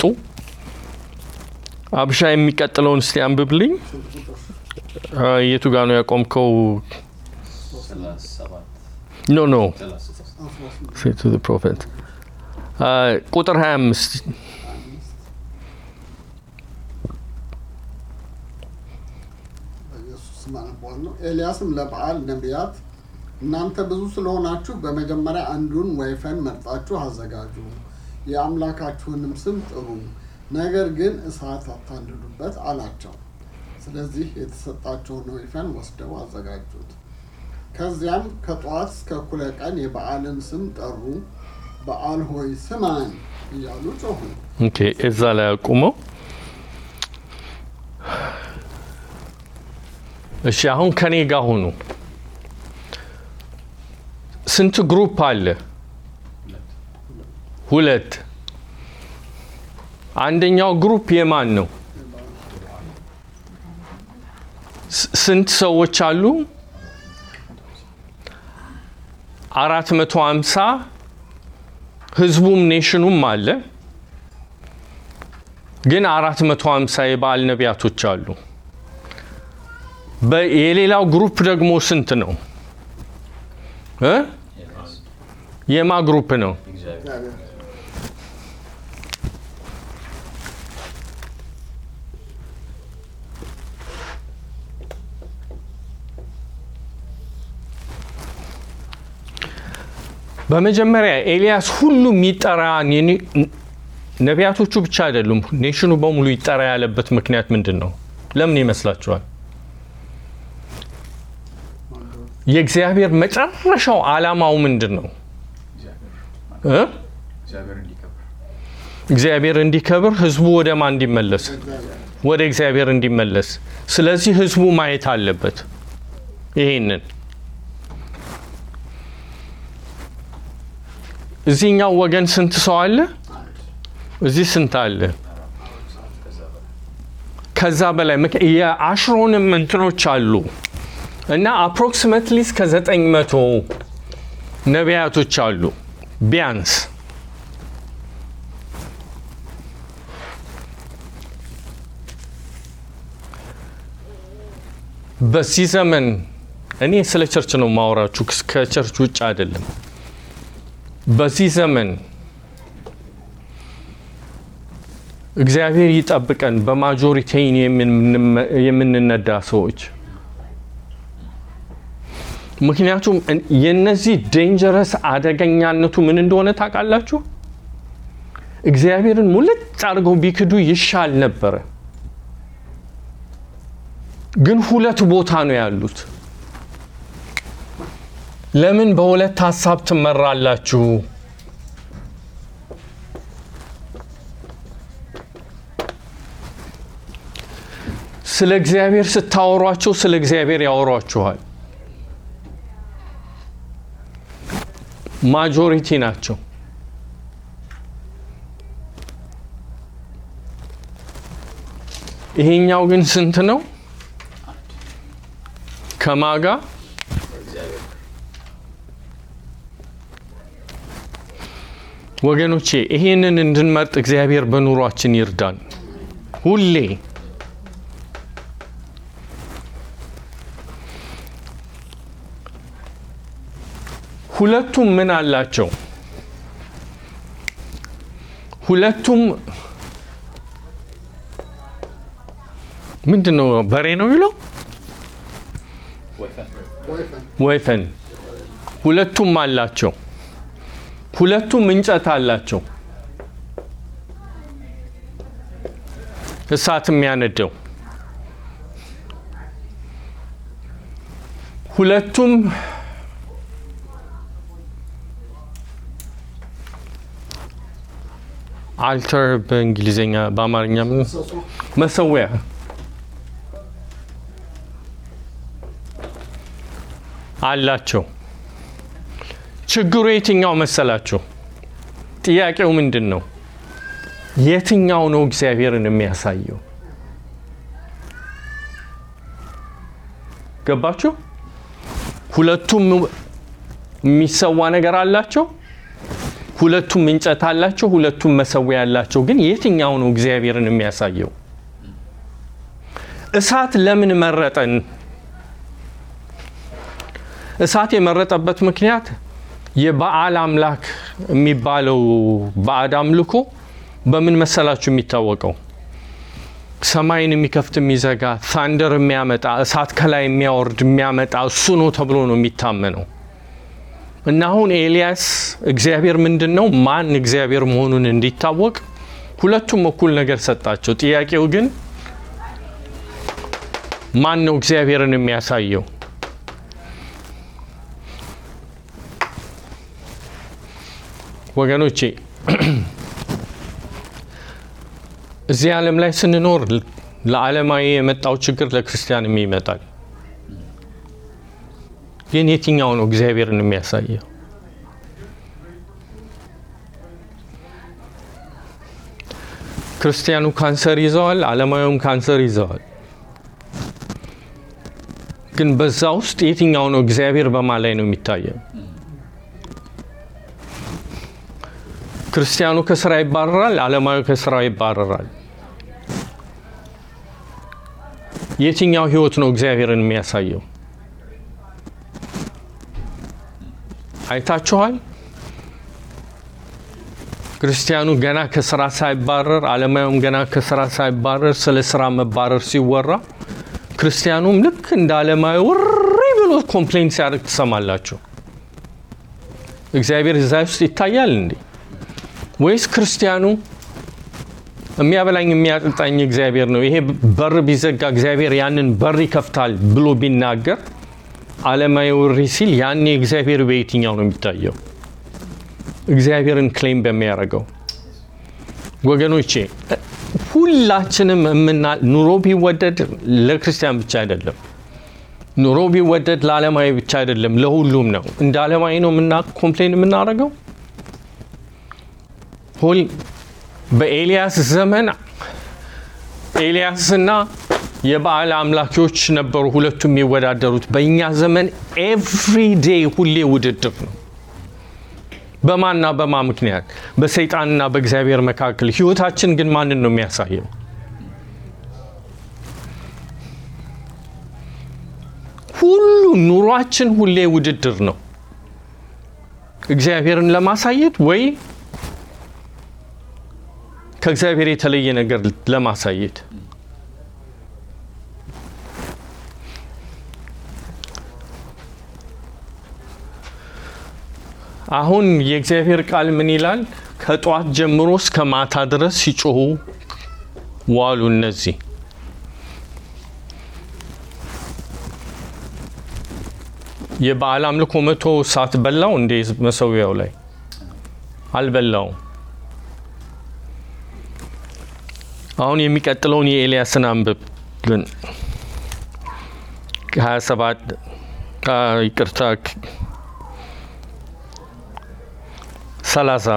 አብሻ የሚቀጥለውን እስቲ አንብብልኝ። አ፣ የቱ ጋ ነው ያቆምከው? ሰላሳ ሰባት ኖ ኖ ሰላሳ ሶስት ሴቱ ፕሮፌት ቁጥር 25 በኢየሱስ ስም አነባዋለሁ። ኤልያስም ለበዓል ነቢያት እናንተ ብዙ ስለሆናችሁ በመጀመሪያ አንዱን ወይፈን መርጣችሁ አዘጋጁ፣ የአምላካችሁንም ስም ጥሩ፣ ነገር ግን እሳት አታንድዱበት አላቸው። ስለዚህ የተሰጣቸውን ወይፈን ወስደው አዘጋጁት። ከዚያም ከጠዋት እስከ እኩለ ቀን የበዓልን ስም ጠሩ። በዓል ሆይ ስማን እያሉ ጮኹ። ኦኬ፣ እዛ ላይ አቁመው። እሺ፣ አሁን ከኔ ጋር ሁኑ። ስንት ግሩፕ አለ? ሁለት ሁለት። አንደኛው ግሩፕ የማን ነው? ስ- ስንት ሰዎች አሉ? አራት መቶ ሃምሳ ህዝቡም ኔሽኑም አለ። ግን አራት መቶ ሃምሳ የበዓል ነቢያቶች አሉ። በ- የሌላው ግሩፕ ደግሞ ስንት ነው እ? የማ ግሩፕ ነው? እግዚአብሔር በመጀመሪያ ኤልያስ ሁሉም ይጠራ ነቢያቶቹ ብቻ አይደሉም፣ ኔሽኑ በሙሉ ይጠራ ያለበት ምክንያት ምንድን ነው? ለምን ይመስላችኋል? የእግዚአብሔር መጨረሻው ዓላማው ምንድን ነው? እግዚአብሔር እ? እግዚአብሔር እንዲከብር እግዚአብሔር እንዲከብር፣ ህዝቡ ወደ ማን እንዲመለስ? ወደ እግዚአብሔር እንዲመለስ። ስለዚህ ህዝቡ ማየት አለበት ይሄንን። እዚህኛው ወገን ስንት ሰው አለ? እዚህ ስንት አለ? ከዛ በላይ ምክ- የአሽሮንም እንትኖች አሉ እና አፕሮክሲሜትሊ እስከ ዘጠኝ መቶ ነቢያቶች አሉ ቢያንስ በዚህ ዘመን እኔ ስለ ቸርች ነው ማወራችሁ፣ ከቸርች ውጭ አይደለም። በዚህ ዘመን እግዚአብሔር ይጠብቀን። በማጆሪቲን የምንነዳ ሰዎች ምክንያቱም እን- የነዚህ ዴንጀረስ አደገኛነቱ ምን እንደሆነ ታውቃላችሁ? እግዚአብሔርን ሙልጭ አድርገው ቢክዱ ይሻል ነበረ። ግን ሁለት ቦታ ነው ያሉት። ለምን በሁለት ሀሳብ ትመራላችሁ? ስለ እግዚአብሔር ስታወሯቸው ስለ እግዚአብሔር ያወሯችኋል። ማጆሪቲ ናቸው። ይሄኛው ግን ስንት ነው? ከማጋ ወገኖቼ ይሄንን እንድንመርጥ እግዚአብሔር በኑሯችን ይርዳን። ሁሌ ሁለቱም ምን አላቸው? ሁለቱም ምንድን ነው? በሬ ነው ይለው ወይፈን ወይፈን ወይፈን ሁለቱም አላቸው። ሁለቱም እንጨት አላቸው። እሳት የሚያነደው ሁለቱም አልተር በእንግሊዝኛ በአማርኛ ምን ሰሶ መሰዊያ አላቸው። ችግሩ የትኛው መሰላቸው? ጥያቄው ምንድን ነው? የትኛው ነው እግዚአብሔርን የሚያሳየው? ገባችሁ? ሁለቱም የሚሰዋ ነገር አላቸው። ሁለቱም እንጨት አላቸው። ሁለቱም መሰዊያ አላቸው። ግን የትኛው ነው እግዚአብሔርን የሚያሳየው? እሳት ለምን መረጠን? እሳት የመረጠበት ምክንያት የበዓል አምላክ የሚባለው ባዕድ አምልኮ በምን መሰላችሁ የሚታወቀው? ሰማይን የሚከፍት የሚዘጋ፣ ታንደር የሚያመጣ እሳት ከላይ የሚያወርድ የሚያመጣ እሱ ነው ተብሎ ነው የሚታመነው። እና አሁን ኤልያስ እግዚአብሔር ምንድን ነው ማን እግዚአብሔር መሆኑን እንዲታወቅ ሁለቱም እኩል ነገር ሰጣቸው። ጥያቄው ግን ማን ነው እግዚአብሔርን የሚያሳየው? ወገኖቼ እዚህ ዓለም ላይ ስንኖር ለዓለማዊ የመጣው ችግር ለክርስቲያንም ይመጣል። ግን የትኛው ነው እግዚአብሔርን የሚያሳየው? ክርስቲያኑ ካንሰር ይዘዋል፣ ዓለማዊውም ካንሰር ይዘዋል። ግን በዛ ውስጥ የትኛው ነው እግዚአብሔር በማ ላይ ነው የሚታየው? ክርስቲያኑ ከስራ ይባረራል፣ ዓለማዊ ከስራ ይባረራል። የትኛው ህይወት ነው እግዚአብሔርን የሚያሳየው? አይታችኋል? ክርስቲያኑ ገና ከስራ ሳይባረር ዓለማዊውም ገና ከስራ ሳይባረር ስለ ስራ መባረር ሲወራ ክርስቲያኑም ልክ እንደ ዓለማዊ ውሪ ብሎ ኮምፕሌን ሲያደርግ ትሰማላችሁ። እግዚአብሔር እዛ ውስጥ ይታያል እንዴ? ወይስ ክርስቲያኑ የሚያበላኝ የሚያጠጣኝ እግዚአብሔር ነው፣ ይሄ በር ቢዘጋ እግዚአብሔር ያንን በር ይከፍታል ብሎ ቢናገር ዓለማዊ ውሪ ሲል ያኔ እግዚአብሔር በየትኛው ነው የሚታየው? እግዚአብሔርን ክሌም በሚያደርገው ወገኖቼ ሁላችንም የምና ኑሮ ቢወደድ ለክርስቲያን ብቻ አይደለም። ኑሮ ቢወደድ ለዓለማዊ ብቻ አይደለም፣ ለሁሉም ነው። እንደ ዓለማዊ ነው የምና ኮምፕሌን የምናደርገው። ሁል በኤልያስ ዘመን ኤልያስና የበዓል አምላኪዎች ነበሩ ሁለቱ የሚወዳደሩት። በእኛ ዘመን ኤቭሪ ዴይ ሁሌ ውድድር ነው። በማንና በማ ምክንያት? በሰይጣንና በእግዚአብሔር መካከል። ህይወታችን ግን ማንን ነው የሚያሳየው? ሁሉ ኑሯችን ሁሌ ውድድር ነው። እግዚአብሔርን ለማሳየት ወይ ከእግዚአብሔር የተለየ ነገር ለማሳየት አሁን የእግዚአብሔር ቃል ምን ይላል? ከጠዋት ጀምሮ እስከ ማታ ድረስ ሲጮሁ ዋሉ። እነዚህ የበዓል አምልኮ መቶ እሳት በላው እንዴ? መሰዊያው ላይ አልበላውም። አሁን የሚቀጥለውን የኤልያስን አንብብ ግን ከሀያ ሰባት ይቅርታ ሰላሳ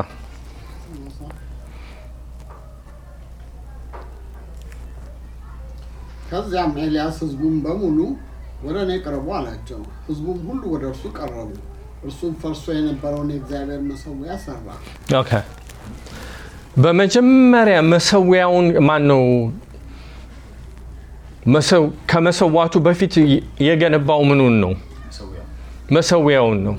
ከዚያም ኤልያስ ህዝቡን በሙሉ ወደ እኔ ቅረቡ አላቸው። ህዝቡም ሁሉ ወደ እርሱ ቀረቡ። እርሱም ፈርሶ የነበረውን የእግዚአብሔር መሰዊያ ሰራ። ኦኬ። በመጀመሪያ መሰዊያውን ማን ነው ከመሰዋቱ በፊት የገነባው ምኑን ነው? መሰዊያውን ነው።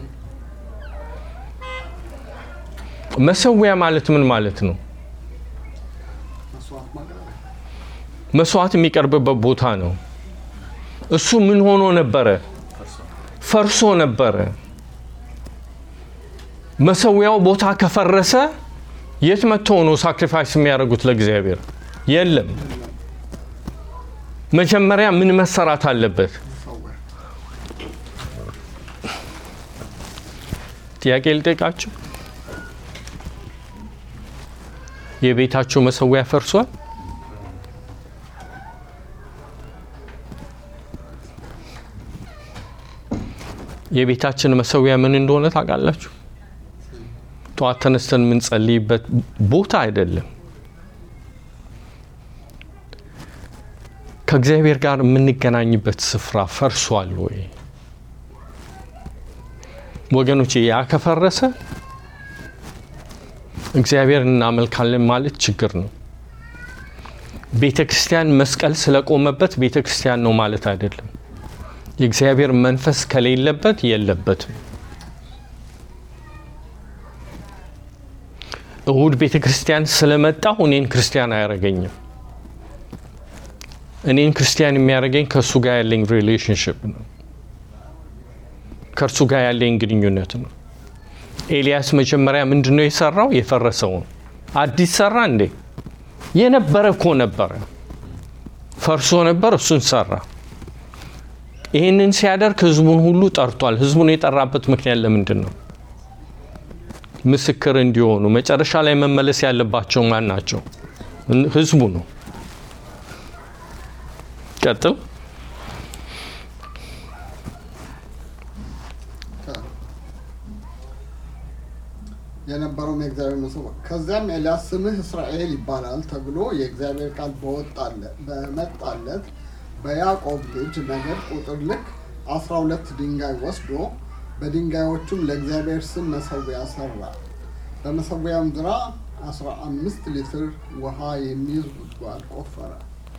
መሰዊያ ማለት ምን ማለት ነው? መስዋዕት ማቅረቢያ መስዋዕት የሚቀርብበት ቦታ ነው። እሱ ምን ሆኖ ነበረ? ፈርሶ ነበረ። መሰዊያው ቦታ ከፈረሰ የት መጥተው ነው ሳክሪፋይስ የሚያደርጉት ለእግዚአብሔር? የለም። መጀመሪያ ምን መሰራት አለበት? ሰወር ጥያቄ ልጠይቃችሁ። የቤታችሁ መሰዊያ ፈርሷል? የቤታችን መሰዊያ ምን እንደሆነ ታውቃላችሁ? ጠዋት ተነስተን የምንጸልይበት ቦታ አይደለም። ከእግዚአብሔር ጋር የምንገናኝበት ስፍራ ፈርሷል ወይ? ወገኖቼ ያ ከፈረሰ እግዚአብሔር እናመልካለን ማለት ችግር ነው። ቤተ ክርስቲያን መስቀል ስለቆመበት ቤተ ክርስቲያን ነው ማለት አይደለም። የእግዚአብሔር መንፈስ ከሌለበት የለበትም። እሁድ ቤተ ክርስቲያን ስለመጣሁ እኔን ክርስቲያን አያደርገኝም። እኔን ክርስቲያን የሚያደርገኝ ከእሱ ጋር ያለኝ ሪሌሽንሽፕ ነው፣ ከእርሱ ጋር ያለኝ ግንኙነት ነው። ኤልያስ መጀመሪያ ምንድን ነው የሰራው? የፈረሰውን አዲስ ሰራ እንዴ? የነበረ እኮ ነበረ፣ ፈርሶ ነበር፣ እሱን ሰራ። ይህንን ሲያደርግ ህዝቡን ሁሉ ጠርቷል። ህዝቡን የጠራበት ምክንያት ለምንድን ነው? ምስክር እንዲሆኑ። መጨረሻ ላይ መመለስ ያለባቸው ማን ናቸው? ህዝቡ ነው። ቀጥል። የነበረውም የእግዚአብሔር መሰው ከዚያም ኤልያስ ስምህ እስራኤል ይባላል ተብሎ የእግዚአብሔር ቃል በወጣለ- በመጣለት በያዕቆብ ልጅ ነገድ ቁጥር ልክ አስራ ሁለት ድንጋይ ወስዶ በድንጋዮቹም ለእግዚአብሔር ስም መሰዊያ ሰራ። በመሰዊያውም ዙሪያ አስራ አምስት ሊትር ውሃ የሚይዝ ጉድጓድ ቆፈረ።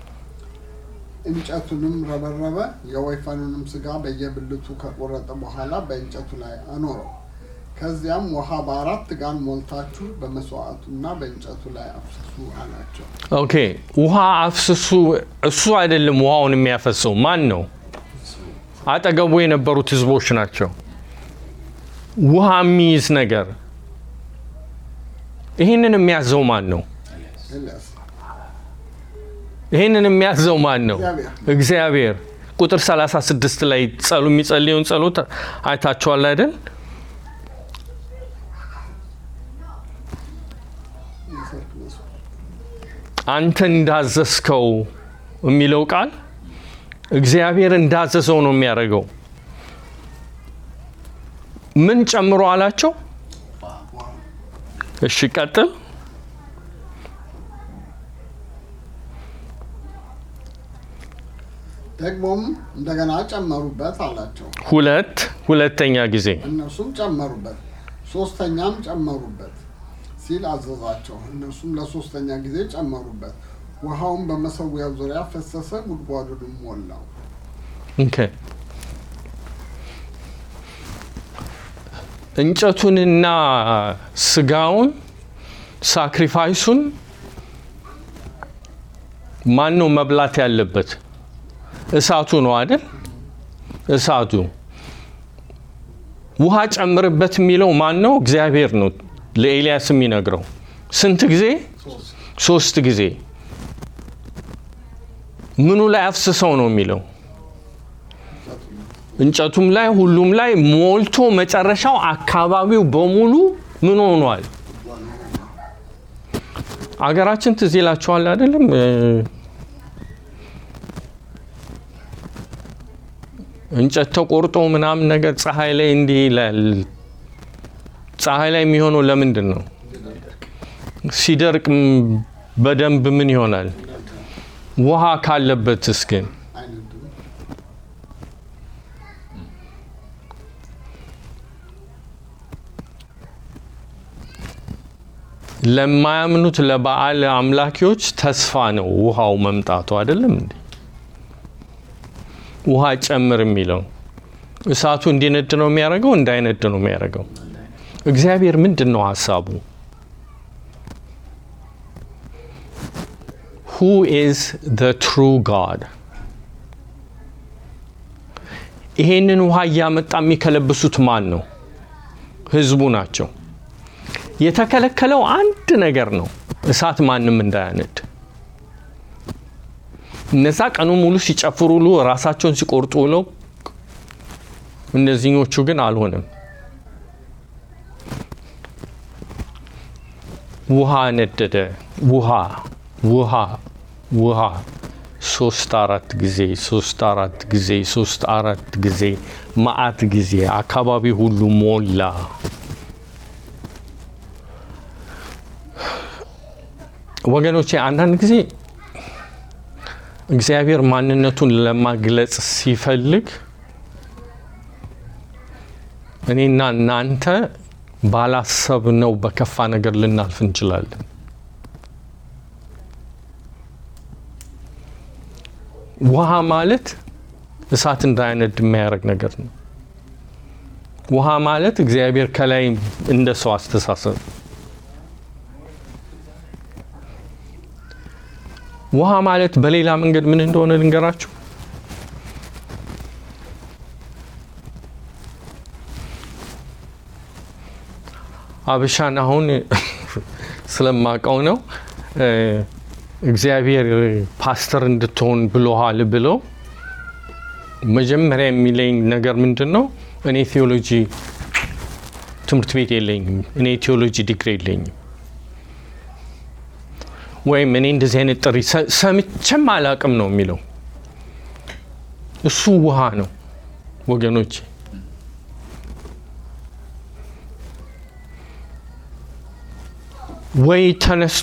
እንጨቱንም ረበረበ። የወይፈኑንም ስጋ በየብልቱ ከቆረጠ በኋላ በእንጨቱ ላይ አኖረው። ከዚያም ውሃ በአራት ጋን ሞልታችሁ በመስዋዕቱና በእንጨቱ ላይ አፍስሱ አላቸው። ኦኬ ውሃ አፍስሱ። እሱ አይደለም ውሃውን የሚያፈሰው ማን ነው? አጠገቡ የነበሩት ህዝቦች ናቸው። ውሃ የሚይዝ ነገር ይህንን የሚያዘው ማን ነው? ኤልያስ ይህንን የሚያዘው ማን ነው? እግዚአብሔር። እግዚአብሔር። ቁጥር 36 ላይ ጸሉ የሚጸልየውን ጸሎት አይታችኋል አይደል? የሰርክ መስዋዕት አንተ እንዳዘዝከው የሚለው ቃል እግዚአብሔር እንዳዘዘው ነው የሚያደርገው። ምን ጨምሮ አላቸው? እሺ ቀጥል። ደግሞም እንደገና ጨመሩበት አላቸው። ሁለት ሁለተኛ ጊዜ እነርሱም ጨመሩበት፣ ሶስተኛም ጨመሩበት ሲል አዘዛቸው። እነርሱም ለሶስተኛ ጊዜ ጨመሩበት። ውሃውን በመሰዊያው ዙሪያ ፈሰሰ፣ ጉድጓዱንም ሞላው። ኦኬ። እንጨቱንና ስጋውን ሳክሪፋይሱን ማን ነው መብላት ያለበት? እሳቱ ነው አይደል? እሳቱ። ውሃ ጨምርበት የሚለው ማን ነው? እግዚአብሔር ነው ለኤልያስ የሚነግረው። ስንት ጊዜ? ሶስት ጊዜ። ምኑ ላይ አፍስሰው ነው የሚለው? እንጨቱም ላይ ሁሉም ላይ ሞልቶ መጨረሻው አካባቢው በሙሉ ምን ሆኗል? አገራችን ትዝ ይላችኋል አይደለም? እ፣ እንጨት ተቆርጦ ምናምን ነገር ፀሐይ ላይ እንዲህ ይላል። ፀሐይ ላይ የሚሆነው ለምንድን ነው? ሲደርቅ ም- በደንብ ምን ይሆናል? ውሃ ካለበትስ ግን አይነድም። ለማያምኑት ለበዓል አምላኪዎች ተስፋ ነው ውሃው መምጣቱ አይደለም እንዴ? ውሃ ጨምር የሚለው እሳቱ እንዲነድ ነው የሚያደርገው፣ እንዳይነድ ነው የሚያደርገው። እግዚአብሔር ምንድን ነው ሀሳቡ? Who is the true God? ይሄንን ውሃ እያመጣ የሚከለብሱት ማን ነው? ህዝቡ ናቸው። የተከለከለው አንድ ነገር ነው፣ እሳት ማንም እንዳያነድ። እነዛ ቀኑ ሙሉ ሲጨፍሩ ውሎ ራሳቸውን ሲቆርጡ ውለው፣ እነዚህኞቹ ግን አልሆነም። ውሃ ነደደ። ውሃ ውሃ ውሃ ሶስት አራት ጊዜ ሶስት አራት ጊዜ ሶስት አራት ጊዜ መዓት ጊዜ አካባቢ ሁሉ ሞላ። ወገኖቼ አንዳንድ ጊዜ እግዚአብሔር ማንነቱን ለማግለጽ ሲፈልግ እኔና እናንተ ባላሰብነው በከፋ ነገር ልናልፍ እንችላለን። ውሃ ማለት እሳት እንዳይነድ የሚያደርግ ነገር ነው። ውሃ ማለት እግዚአብሔር ከላይ እንደ ሰው አስተሳሰብ ውሃ ማለት በሌላ መንገድ ምን እንደሆነ ልንገራችሁ። አብሻን አሁን ስለማውቀው ነው እ፣ እግዚአብሔር ፓስተር እንድትሆን ብሎሃል ብለው መጀመሪያ የሚለኝ ነገር ምንድን ነው? እኔ ቴዎሎጂ ትምህርት ቤት የለኝም፣ እኔ ቴዎሎጂ ዲግሪ የለኝም ወይም እኔ እንደዚህ አይነት ጥሪ ሰ- ሰምቼም አላቅም ነው የሚለው። እሱ ውሃ ነው ወገኖች። ወይ ተነስቶ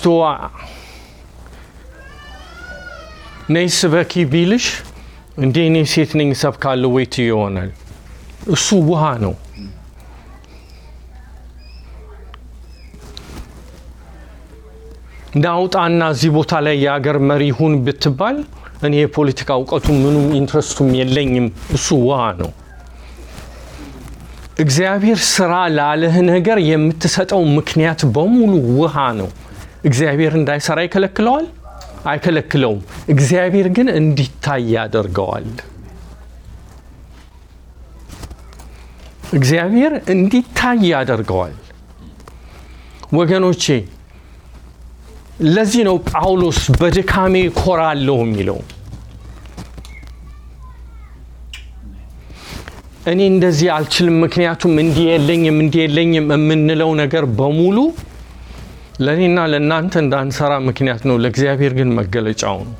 ነይ ስበኪ ቢልሽ እንዴ እኔ ሴት ነኝ ሰብካለሁ ወይ ትይ ይሆናል። እሱ ውሃ ነው። ናውጣና እዚህ ቦታ ላይ የሀገር መሪ ሁን ብትባል እኔ የፖለቲካ እውቀቱ ምኑም ኢንትረስቱም የለኝም። እሱ ውሃ ነው። እግዚአብሔር ስራ ላለህ ነገር የምትሰጠው ምክንያት በሙሉ ውሃ ነው። እግዚአብሔር እንዳይሰራ ይከለክለዋል? አይከለክለውም። እግዚአብሔር ግን እንዲታይ ያደርገዋል። እግዚአብሔር እንዲታይ ያደርገዋል። ወገኖቼ ለዚህ ነው ጳውሎስ በድካሜ ኮራለሁ የሚለው። እኔ እንደዚህ አልችልም፣ ምክንያቱም እንዲህ የለኝም እንዲህ የለኝም የምንለው ነገር በሙሉ ለእኔና ለእናንተ እንዳንሰራ ምክንያት ነው። ለእግዚአብሔር ግን መገለጫው ነው።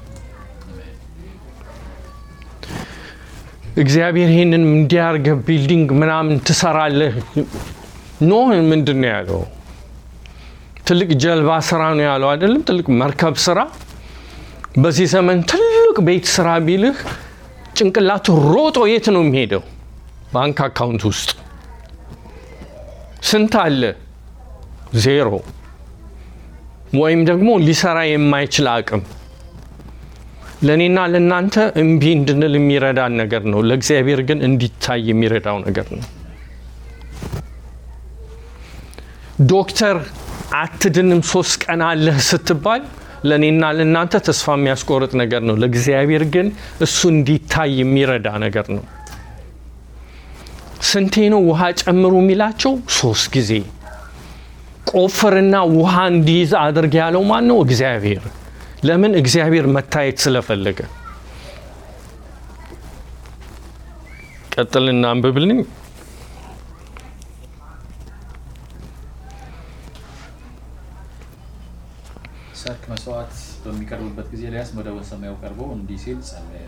እግዚአብሔር ይህንን እንዲያርገ ቢልዲንግ ምናምን ትሰራለህ ኖ ምንድን ነው ያለው? ትልቅ ጀልባ ስራ ነው ያለው አይደለም? ትልቅ መርከብ ስራ። በዚህ ዘመን ትልቅ ቤት ስራ ቢልህ ጭንቅላቱ ሮጦ የት ነው የሚሄደው? ባንክ አካውንት ውስጥ ስንት አለ? ዜሮ ወይም ደግሞ ሊሰራ የማይችል አቅም። ለእኔና ለእናንተ እምቢ እንድንል የሚረዳን ነገር ነው። ለእግዚአብሔር ግን እንዲታይ የሚረዳው ነገር ነው። ዶክተር አትድንም ሶስት ቀን አለህ ስትባል ለእኔና ለእናንተ ተስፋ የሚያስቆርጥ ነገር ነው። ለእግዚአብሔር ግን እሱ እንዲታይ የሚረዳ ነገር ነው። ስንቴ ነው ውሃ ጨምሩ የሚላቸው? ሶስት ጊዜ። ቆፍርና ውሃ እንዲይዝ አድርግ ያለው ማን ነው? እግዚአብሔር። ለምን? እግዚአብሔር መታየት ስለፈለገ። ቀጥልና አንብብልኝ። ሰርክ መስዋዕት በሚቀርብበት ጊዜ ኤልያስ ወደ ሰማዩ ቀርቦ እንዲህ ሲል ጸለየ።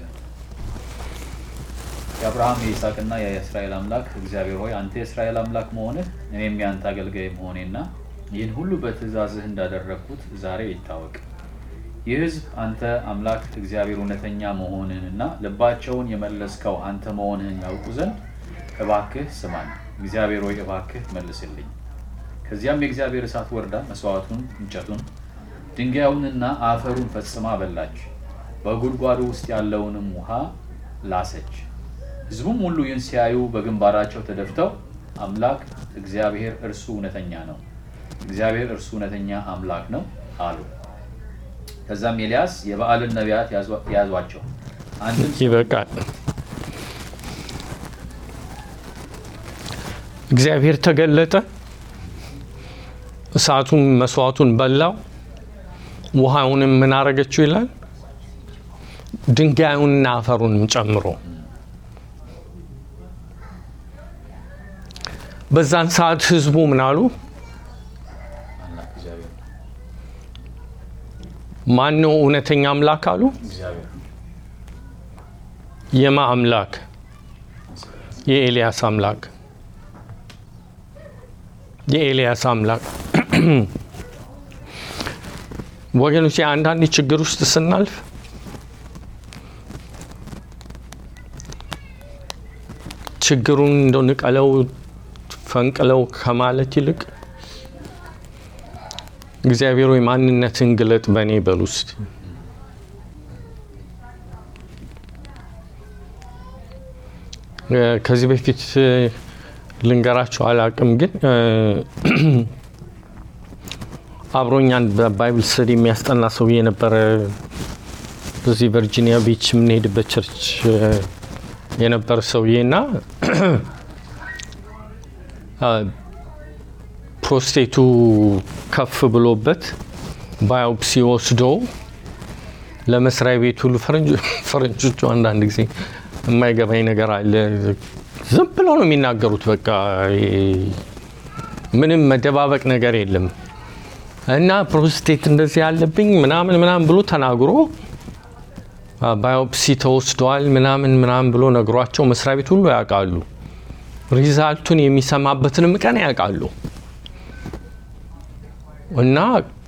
የአብርሃም የይስሐቅና የእስራኤል አምላክ እግዚአብሔር ሆይ አንተ የእስራኤል አምላክ መሆንህ እኔም የአንተ አገልጋይ መሆኔና ይህን ሁሉ በትእዛዝህ እንዳደረግኩት ዛሬ ይታወቅ። ይህ ሕዝብ አንተ አምላክ እግዚአብሔር እውነተኛ መሆንህንና ልባቸውን የመለስከው አንተ መሆንህን ያውቁ ዘንድ እባክህ ስማኝ። እግዚአብሔር ሆይ እባክህ መልስልኝ። ከዚያም የእግዚአብሔር እሳት ወርዳ መስዋዕቱን፣ እንጨቱን፣ ድንጋዩንና አፈሩን ፈጽማ በላች። በጉድጓዱ ውስጥ ያለውንም ውሃ ላሰች። ሕዝቡም ሁሉ ይህን ሲያዩ በግንባራቸው ተደፍተው አምላክ እግዚአብሔር እርሱ እውነተኛ ነው፣ እግዚአብሔር እርሱ እውነተኛ አምላክ ነው አሉ። ከዛም ኤልያስ የበዓልን ነቢያት ያዟቸው፣ አንድም ይበቃል። እግዚአብሔር ተገለጠ፣ እሳቱን መስዋዕቱን በላው፣ ውሃውንም ምን አረገችው ይላል፣ ድንጋዩንና አፈሩንም ጨምሮ በዛን ሰዓት ህዝቡ ምን አሉ? አምላክ እግዚአብሔር ማን ነው እውነተኛ አምላክ አሉ። እግዚአብሔር የማ አምላክ? የኤልያስ አምላክ። የኤልያስ አምላክ። ወገኖች አንዳንድ ችግር ውስጥ ስናልፍ ችግሩን እንደው ንቀለው ፈንቅለው ከማለት ይልቅ እግዚአብሔር ወይ ማንነትን ግለጥ በእኔ በል ውስጥ ከዚህ በፊት ልንገራቸው አላቅም፣ ግን አብሮኛን በባይብል ስተዲ የሚያስጠና ሰውዬ የነበረ በዚህ ቨርጂኒያ ቢች የምንሄድበት ቸርች የነበረ ሰውዬ እና ፕሮስቴቱ ከፍ ብሎበት ባዮፕሲ ወስዶ ለመስሪያ ቤቱ ፈረንጆቹ አንዳንድ ጊዜ የማይገባኝ ነገር አለ። ዝም ብለው ነው የሚናገሩት። በቃ ምንም መደባበቅ ነገር የለም እና ፕሮስቴት እንደዚህ ያለብኝ ምናምን ምናምን ብሎ ተናግሮ ባዮፕሲ ተወስደዋል ምናምን ምናምን ብሎ ነግሯቸው መስሪያ ቤት ሁሉ ያውቃሉ። ሪዛልቱን የሚሰማበትንም ቀን ያውቃሉ። እና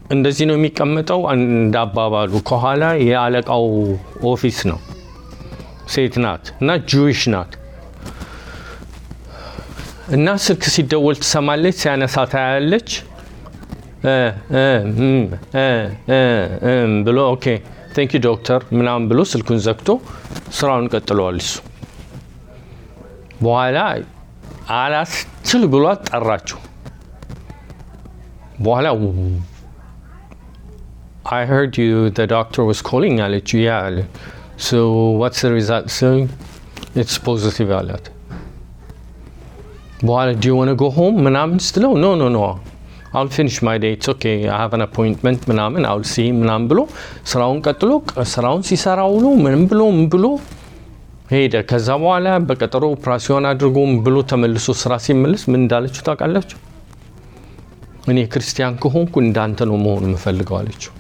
እንደዚህ ነው የሚቀመጠው። እንዳባባሉ ከኋላ የአለቃው ኦፊስ ነው። ሴት ናት እና ጁዊሽ ናት እና ስልክ ሲደወል ትሰማለች። ሲያነሳ ታያለች እ እ እም፣ እ እ እም ብሎ ኦኬ ቴንክ ዩ ዶክተር ምናምን ብሎ ስልኩን ዘግቶ ስራውን ቀጥለዋል እሱ። በኋላ አላስችል ብሏት ጠራችው። በኋላ I heard you, the doctor was calling አለችው። ያ አለ። So what's the result? So it's positive አላት። በኋላ do you want to go home ምናምን ስትለው no no no I'll finish my day it's okay I have an appointment ምናምን I'll see ምናምን ብሎ ስራውን ቀጥሎ ስራውን ሲሰራ ውሎ ምንም ብሎ ምን ብሎ ሄደ። ከዛ በኋላ በቀጠሮ ኦፕራሲዮን አድርጎ ምን ብሎ ተመልሶ ስራ ሲመልስ ምን እንዳለችው ታውቃላችሁ? እኔ ክርስቲያን ከሆንኩ እንዳንተ ነው መሆን የምፈልገው አለችው።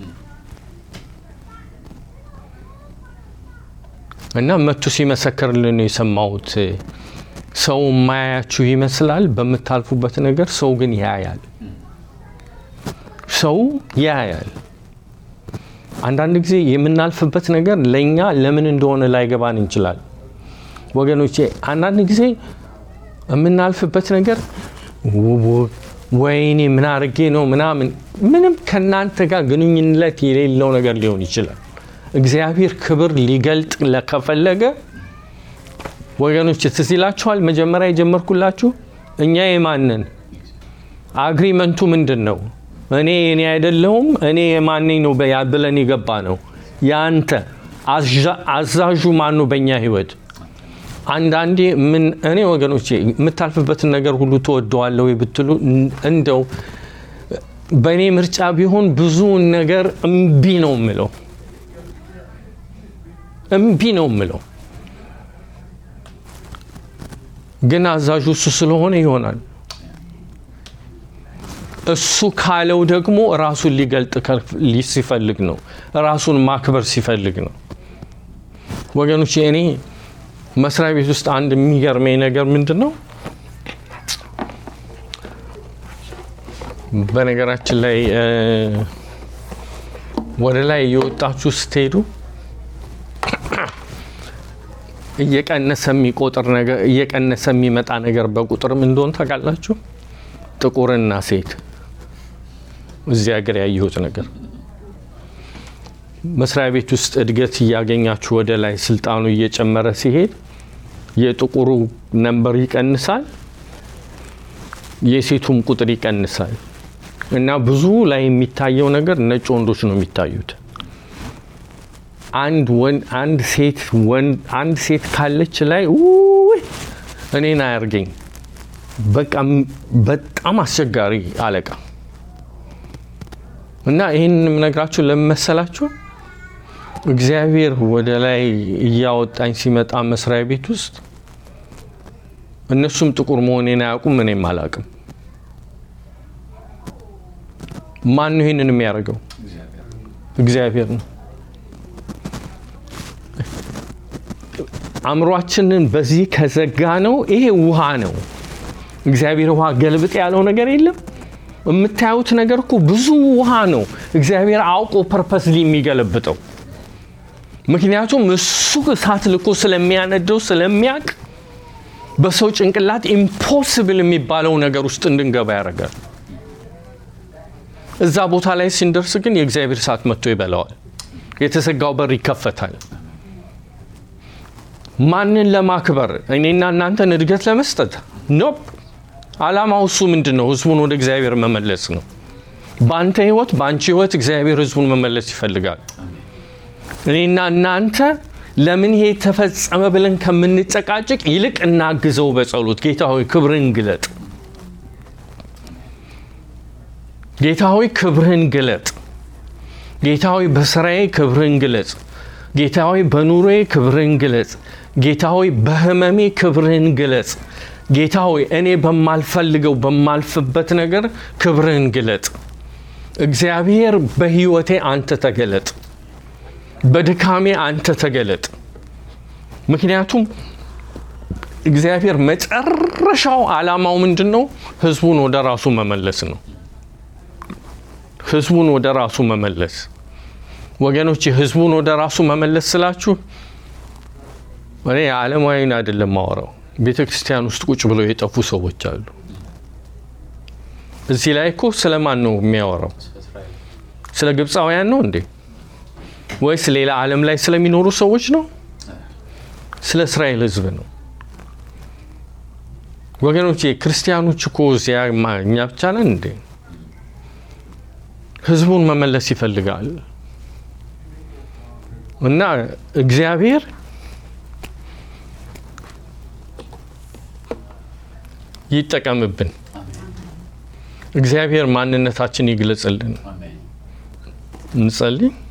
እና መቱ ሲመሰክርልን ነው የሰማሁት። ሰው የማያያችሁ ይመስላል በምታልፉበት ነገር፣ ሰው ግን ያያል። ሰው ያያል። አንዳንድ ጊዜ የምናልፍበት ነገር ለእኛ ለምን እንደሆነ ላይገባን እንችላል። ወገኖቼ አንዳንድ ጊዜ የምናልፍበት ነገር ወይኔ ምን አድርጌ ነው ምናምን ምንም ከእናንተ ጋር ግንኙነት የሌለው ነገር ሊሆን ይችላል። እግዚአብሔር ክብር ሊገልጥ ከፈለገ ወገኖች ትዝ ይላችኋል። መጀመሪያ የጀመርኩላችሁ እኛ የማንን አግሪመንቱ ምንድን ነው? እኔ እኔ አይደለሁም እኔ የማነኝ ነው በያ- ብለን የገባ ነው። ያንተ አዛ- አዛዡ ማን ነው በእኛ ህይወት? አንዳንዴ ምን እኔ ወገኖቼ የምታልፍበትን ነገር ሁሉ ትወደዋለሁ ወይ ብትሉ እን- እንደው በእኔ ምርጫ ቢሆን ብዙውን ነገር እምቢ ነው የምለው እምቢ ነው የምለው። ግን አዛዡ እሱ ስለሆነ ይሆናል። እሱ ካለው ደግሞ ራሱን ሊገልጥ ከፍ- ሊ- ሲፈልግ ነው። ራሱን ማክበር ሲፈልግ ነው። ወገኖች እኔ መስሪያ ቤት ውስጥ አንድ የሚገርመኝ ነገር ምንድን ነው? በነገራችን ላይ እ፣ ወደ ላይ እየወጣችሁ ስትሄዱ እየቀነሰ የሚቆጥር ነገር እየቀነሰ የሚመጣ ነገር በቁጥርም እንደሆን ታውቃላችሁ። ጥቁርና ሴት እዚህ ሀገር ያየሁት ነገር መስሪያ ቤት ውስጥ እድገት እያገኛችሁ ወደ ላይ ስልጣኑ እየጨመረ ሲሄድ የጥቁሩ ነንበር ይቀንሳል፣ የሴቱም ቁጥር ይቀንሳል እና ብዙ ላይ የሚታየው ነገር ነጭ ወንዶች ነው የሚታዩት። አንድ ወንድ አንድ ሴት ወንድ አንድ ሴት ካለች ላይ ውይ እኔን አያርገኝ በቃ ም- በጣም አስቸጋሪ አለቃ እና ይህን የምነግራችሁ ለምን መሰላችሁ? እግዚአብሔር ወደ ላይ እያወጣኝ ሲመጣ መስሪያ ቤት ውስጥ እነሱም ጥቁር መሆኔን አያውቁም፣ እኔም አላውቅም። ማን ነው ይህንን የሚያደርገው? እግዚአብሔር ነው። አእምሯችንን በዚህ ከዘጋ ነው። ይሄ ውሃ ነው። እግዚአብሔር ውሃ ገልብጥ ያለው ነገር የለም። የምታዩት ነገር እኮ ብዙ ውሃ ነው። እግዚአብሔር አውቆ ፐርፐስሊ የሚገለብጠው ምክንያቱም እሱ እሳት ልኮ ስለሚያነደው ስለሚያቅ በሰው ጭንቅላት ኢምፖስብል የሚባለው ነገር ውስጥ እንድንገባ ያደርጋል። እዛ ቦታ ላይ ስንደርስ ግን የእግዚአብሔር እሳት መጥቶ ይበላዋል። የተዘጋው በር ይከፈታል። ማንን ለማክበር? እኔና እናንተን እድገት ለመስጠት ኖፕ። አላማው እሱ ምንድን ነው? ህዝቡን ወደ እግዚአብሔር መመለስ ነው። በአንተ ህይወት፣ በአንቺ ህይወት እግዚአብሔር ህዝቡን መመለስ ይፈልጋል። እኔና እናንተ ለምን ይሄ ተፈጸመ ብለን ከምንጨቃጭቅ ይልቅ እናግዘው በጸሎት ጌታ ሆይ ክብርህን ግለጥ፣ ጌታ ሆይ ክብርህን ግለጥ፣ ጌታ ሆይ በስራዬ ክብርህን ግለጽ፣ ጌታ ሆይ በኑሮዬ ክብርህን ግለጽ፣ ጌታ ሆይ በህመሜ ክብርህን ግለጽ፣ ጌታ ሆይ እኔ በማልፈልገው በማልፍበት ነገር ክብርህን ግለጥ። እግዚአብሔር በህይወቴ አንተ ተገለጥ፣ በድካሜ አንተ ተገለጥ። ምክንያቱም እግዚአብሔር መጨረሻው ዓላማው ምንድን ነው? ህዝቡን ወደ ራሱ መመለስ ነው። ህዝቡን ወደ ራሱ መመለስ። ወገኖች ህዝቡን ወደ ራሱ መመለስ ስላችሁ እኔ ዓለማዊን አይደለም ማወራው። ቤተ ክርስቲያን ውስጥ ቁጭ ብለው የጠፉ ሰዎች አሉ። እዚህ ላይ እኮ ስለማን ነው የሚያወራው? እስራኤል ስለ ግብፃውያን ነው እንዴ? ወይስ ሌላ ዓለም ላይ ስለሚኖሩ ሰዎች ነው? ስለ እስራኤል ህዝብ ነው። ወገኖች ክርስቲያኖች እኮ እዚያ ማ- እኛ ብቻ ነን እንዴ? ህዝቡን መመለስ ይፈልጋል እና እግዚአብሔር ይጠቀምብን። እግዚአብሔር ማንነታችን ይግለጽልን። አሜን። እንጸልይ።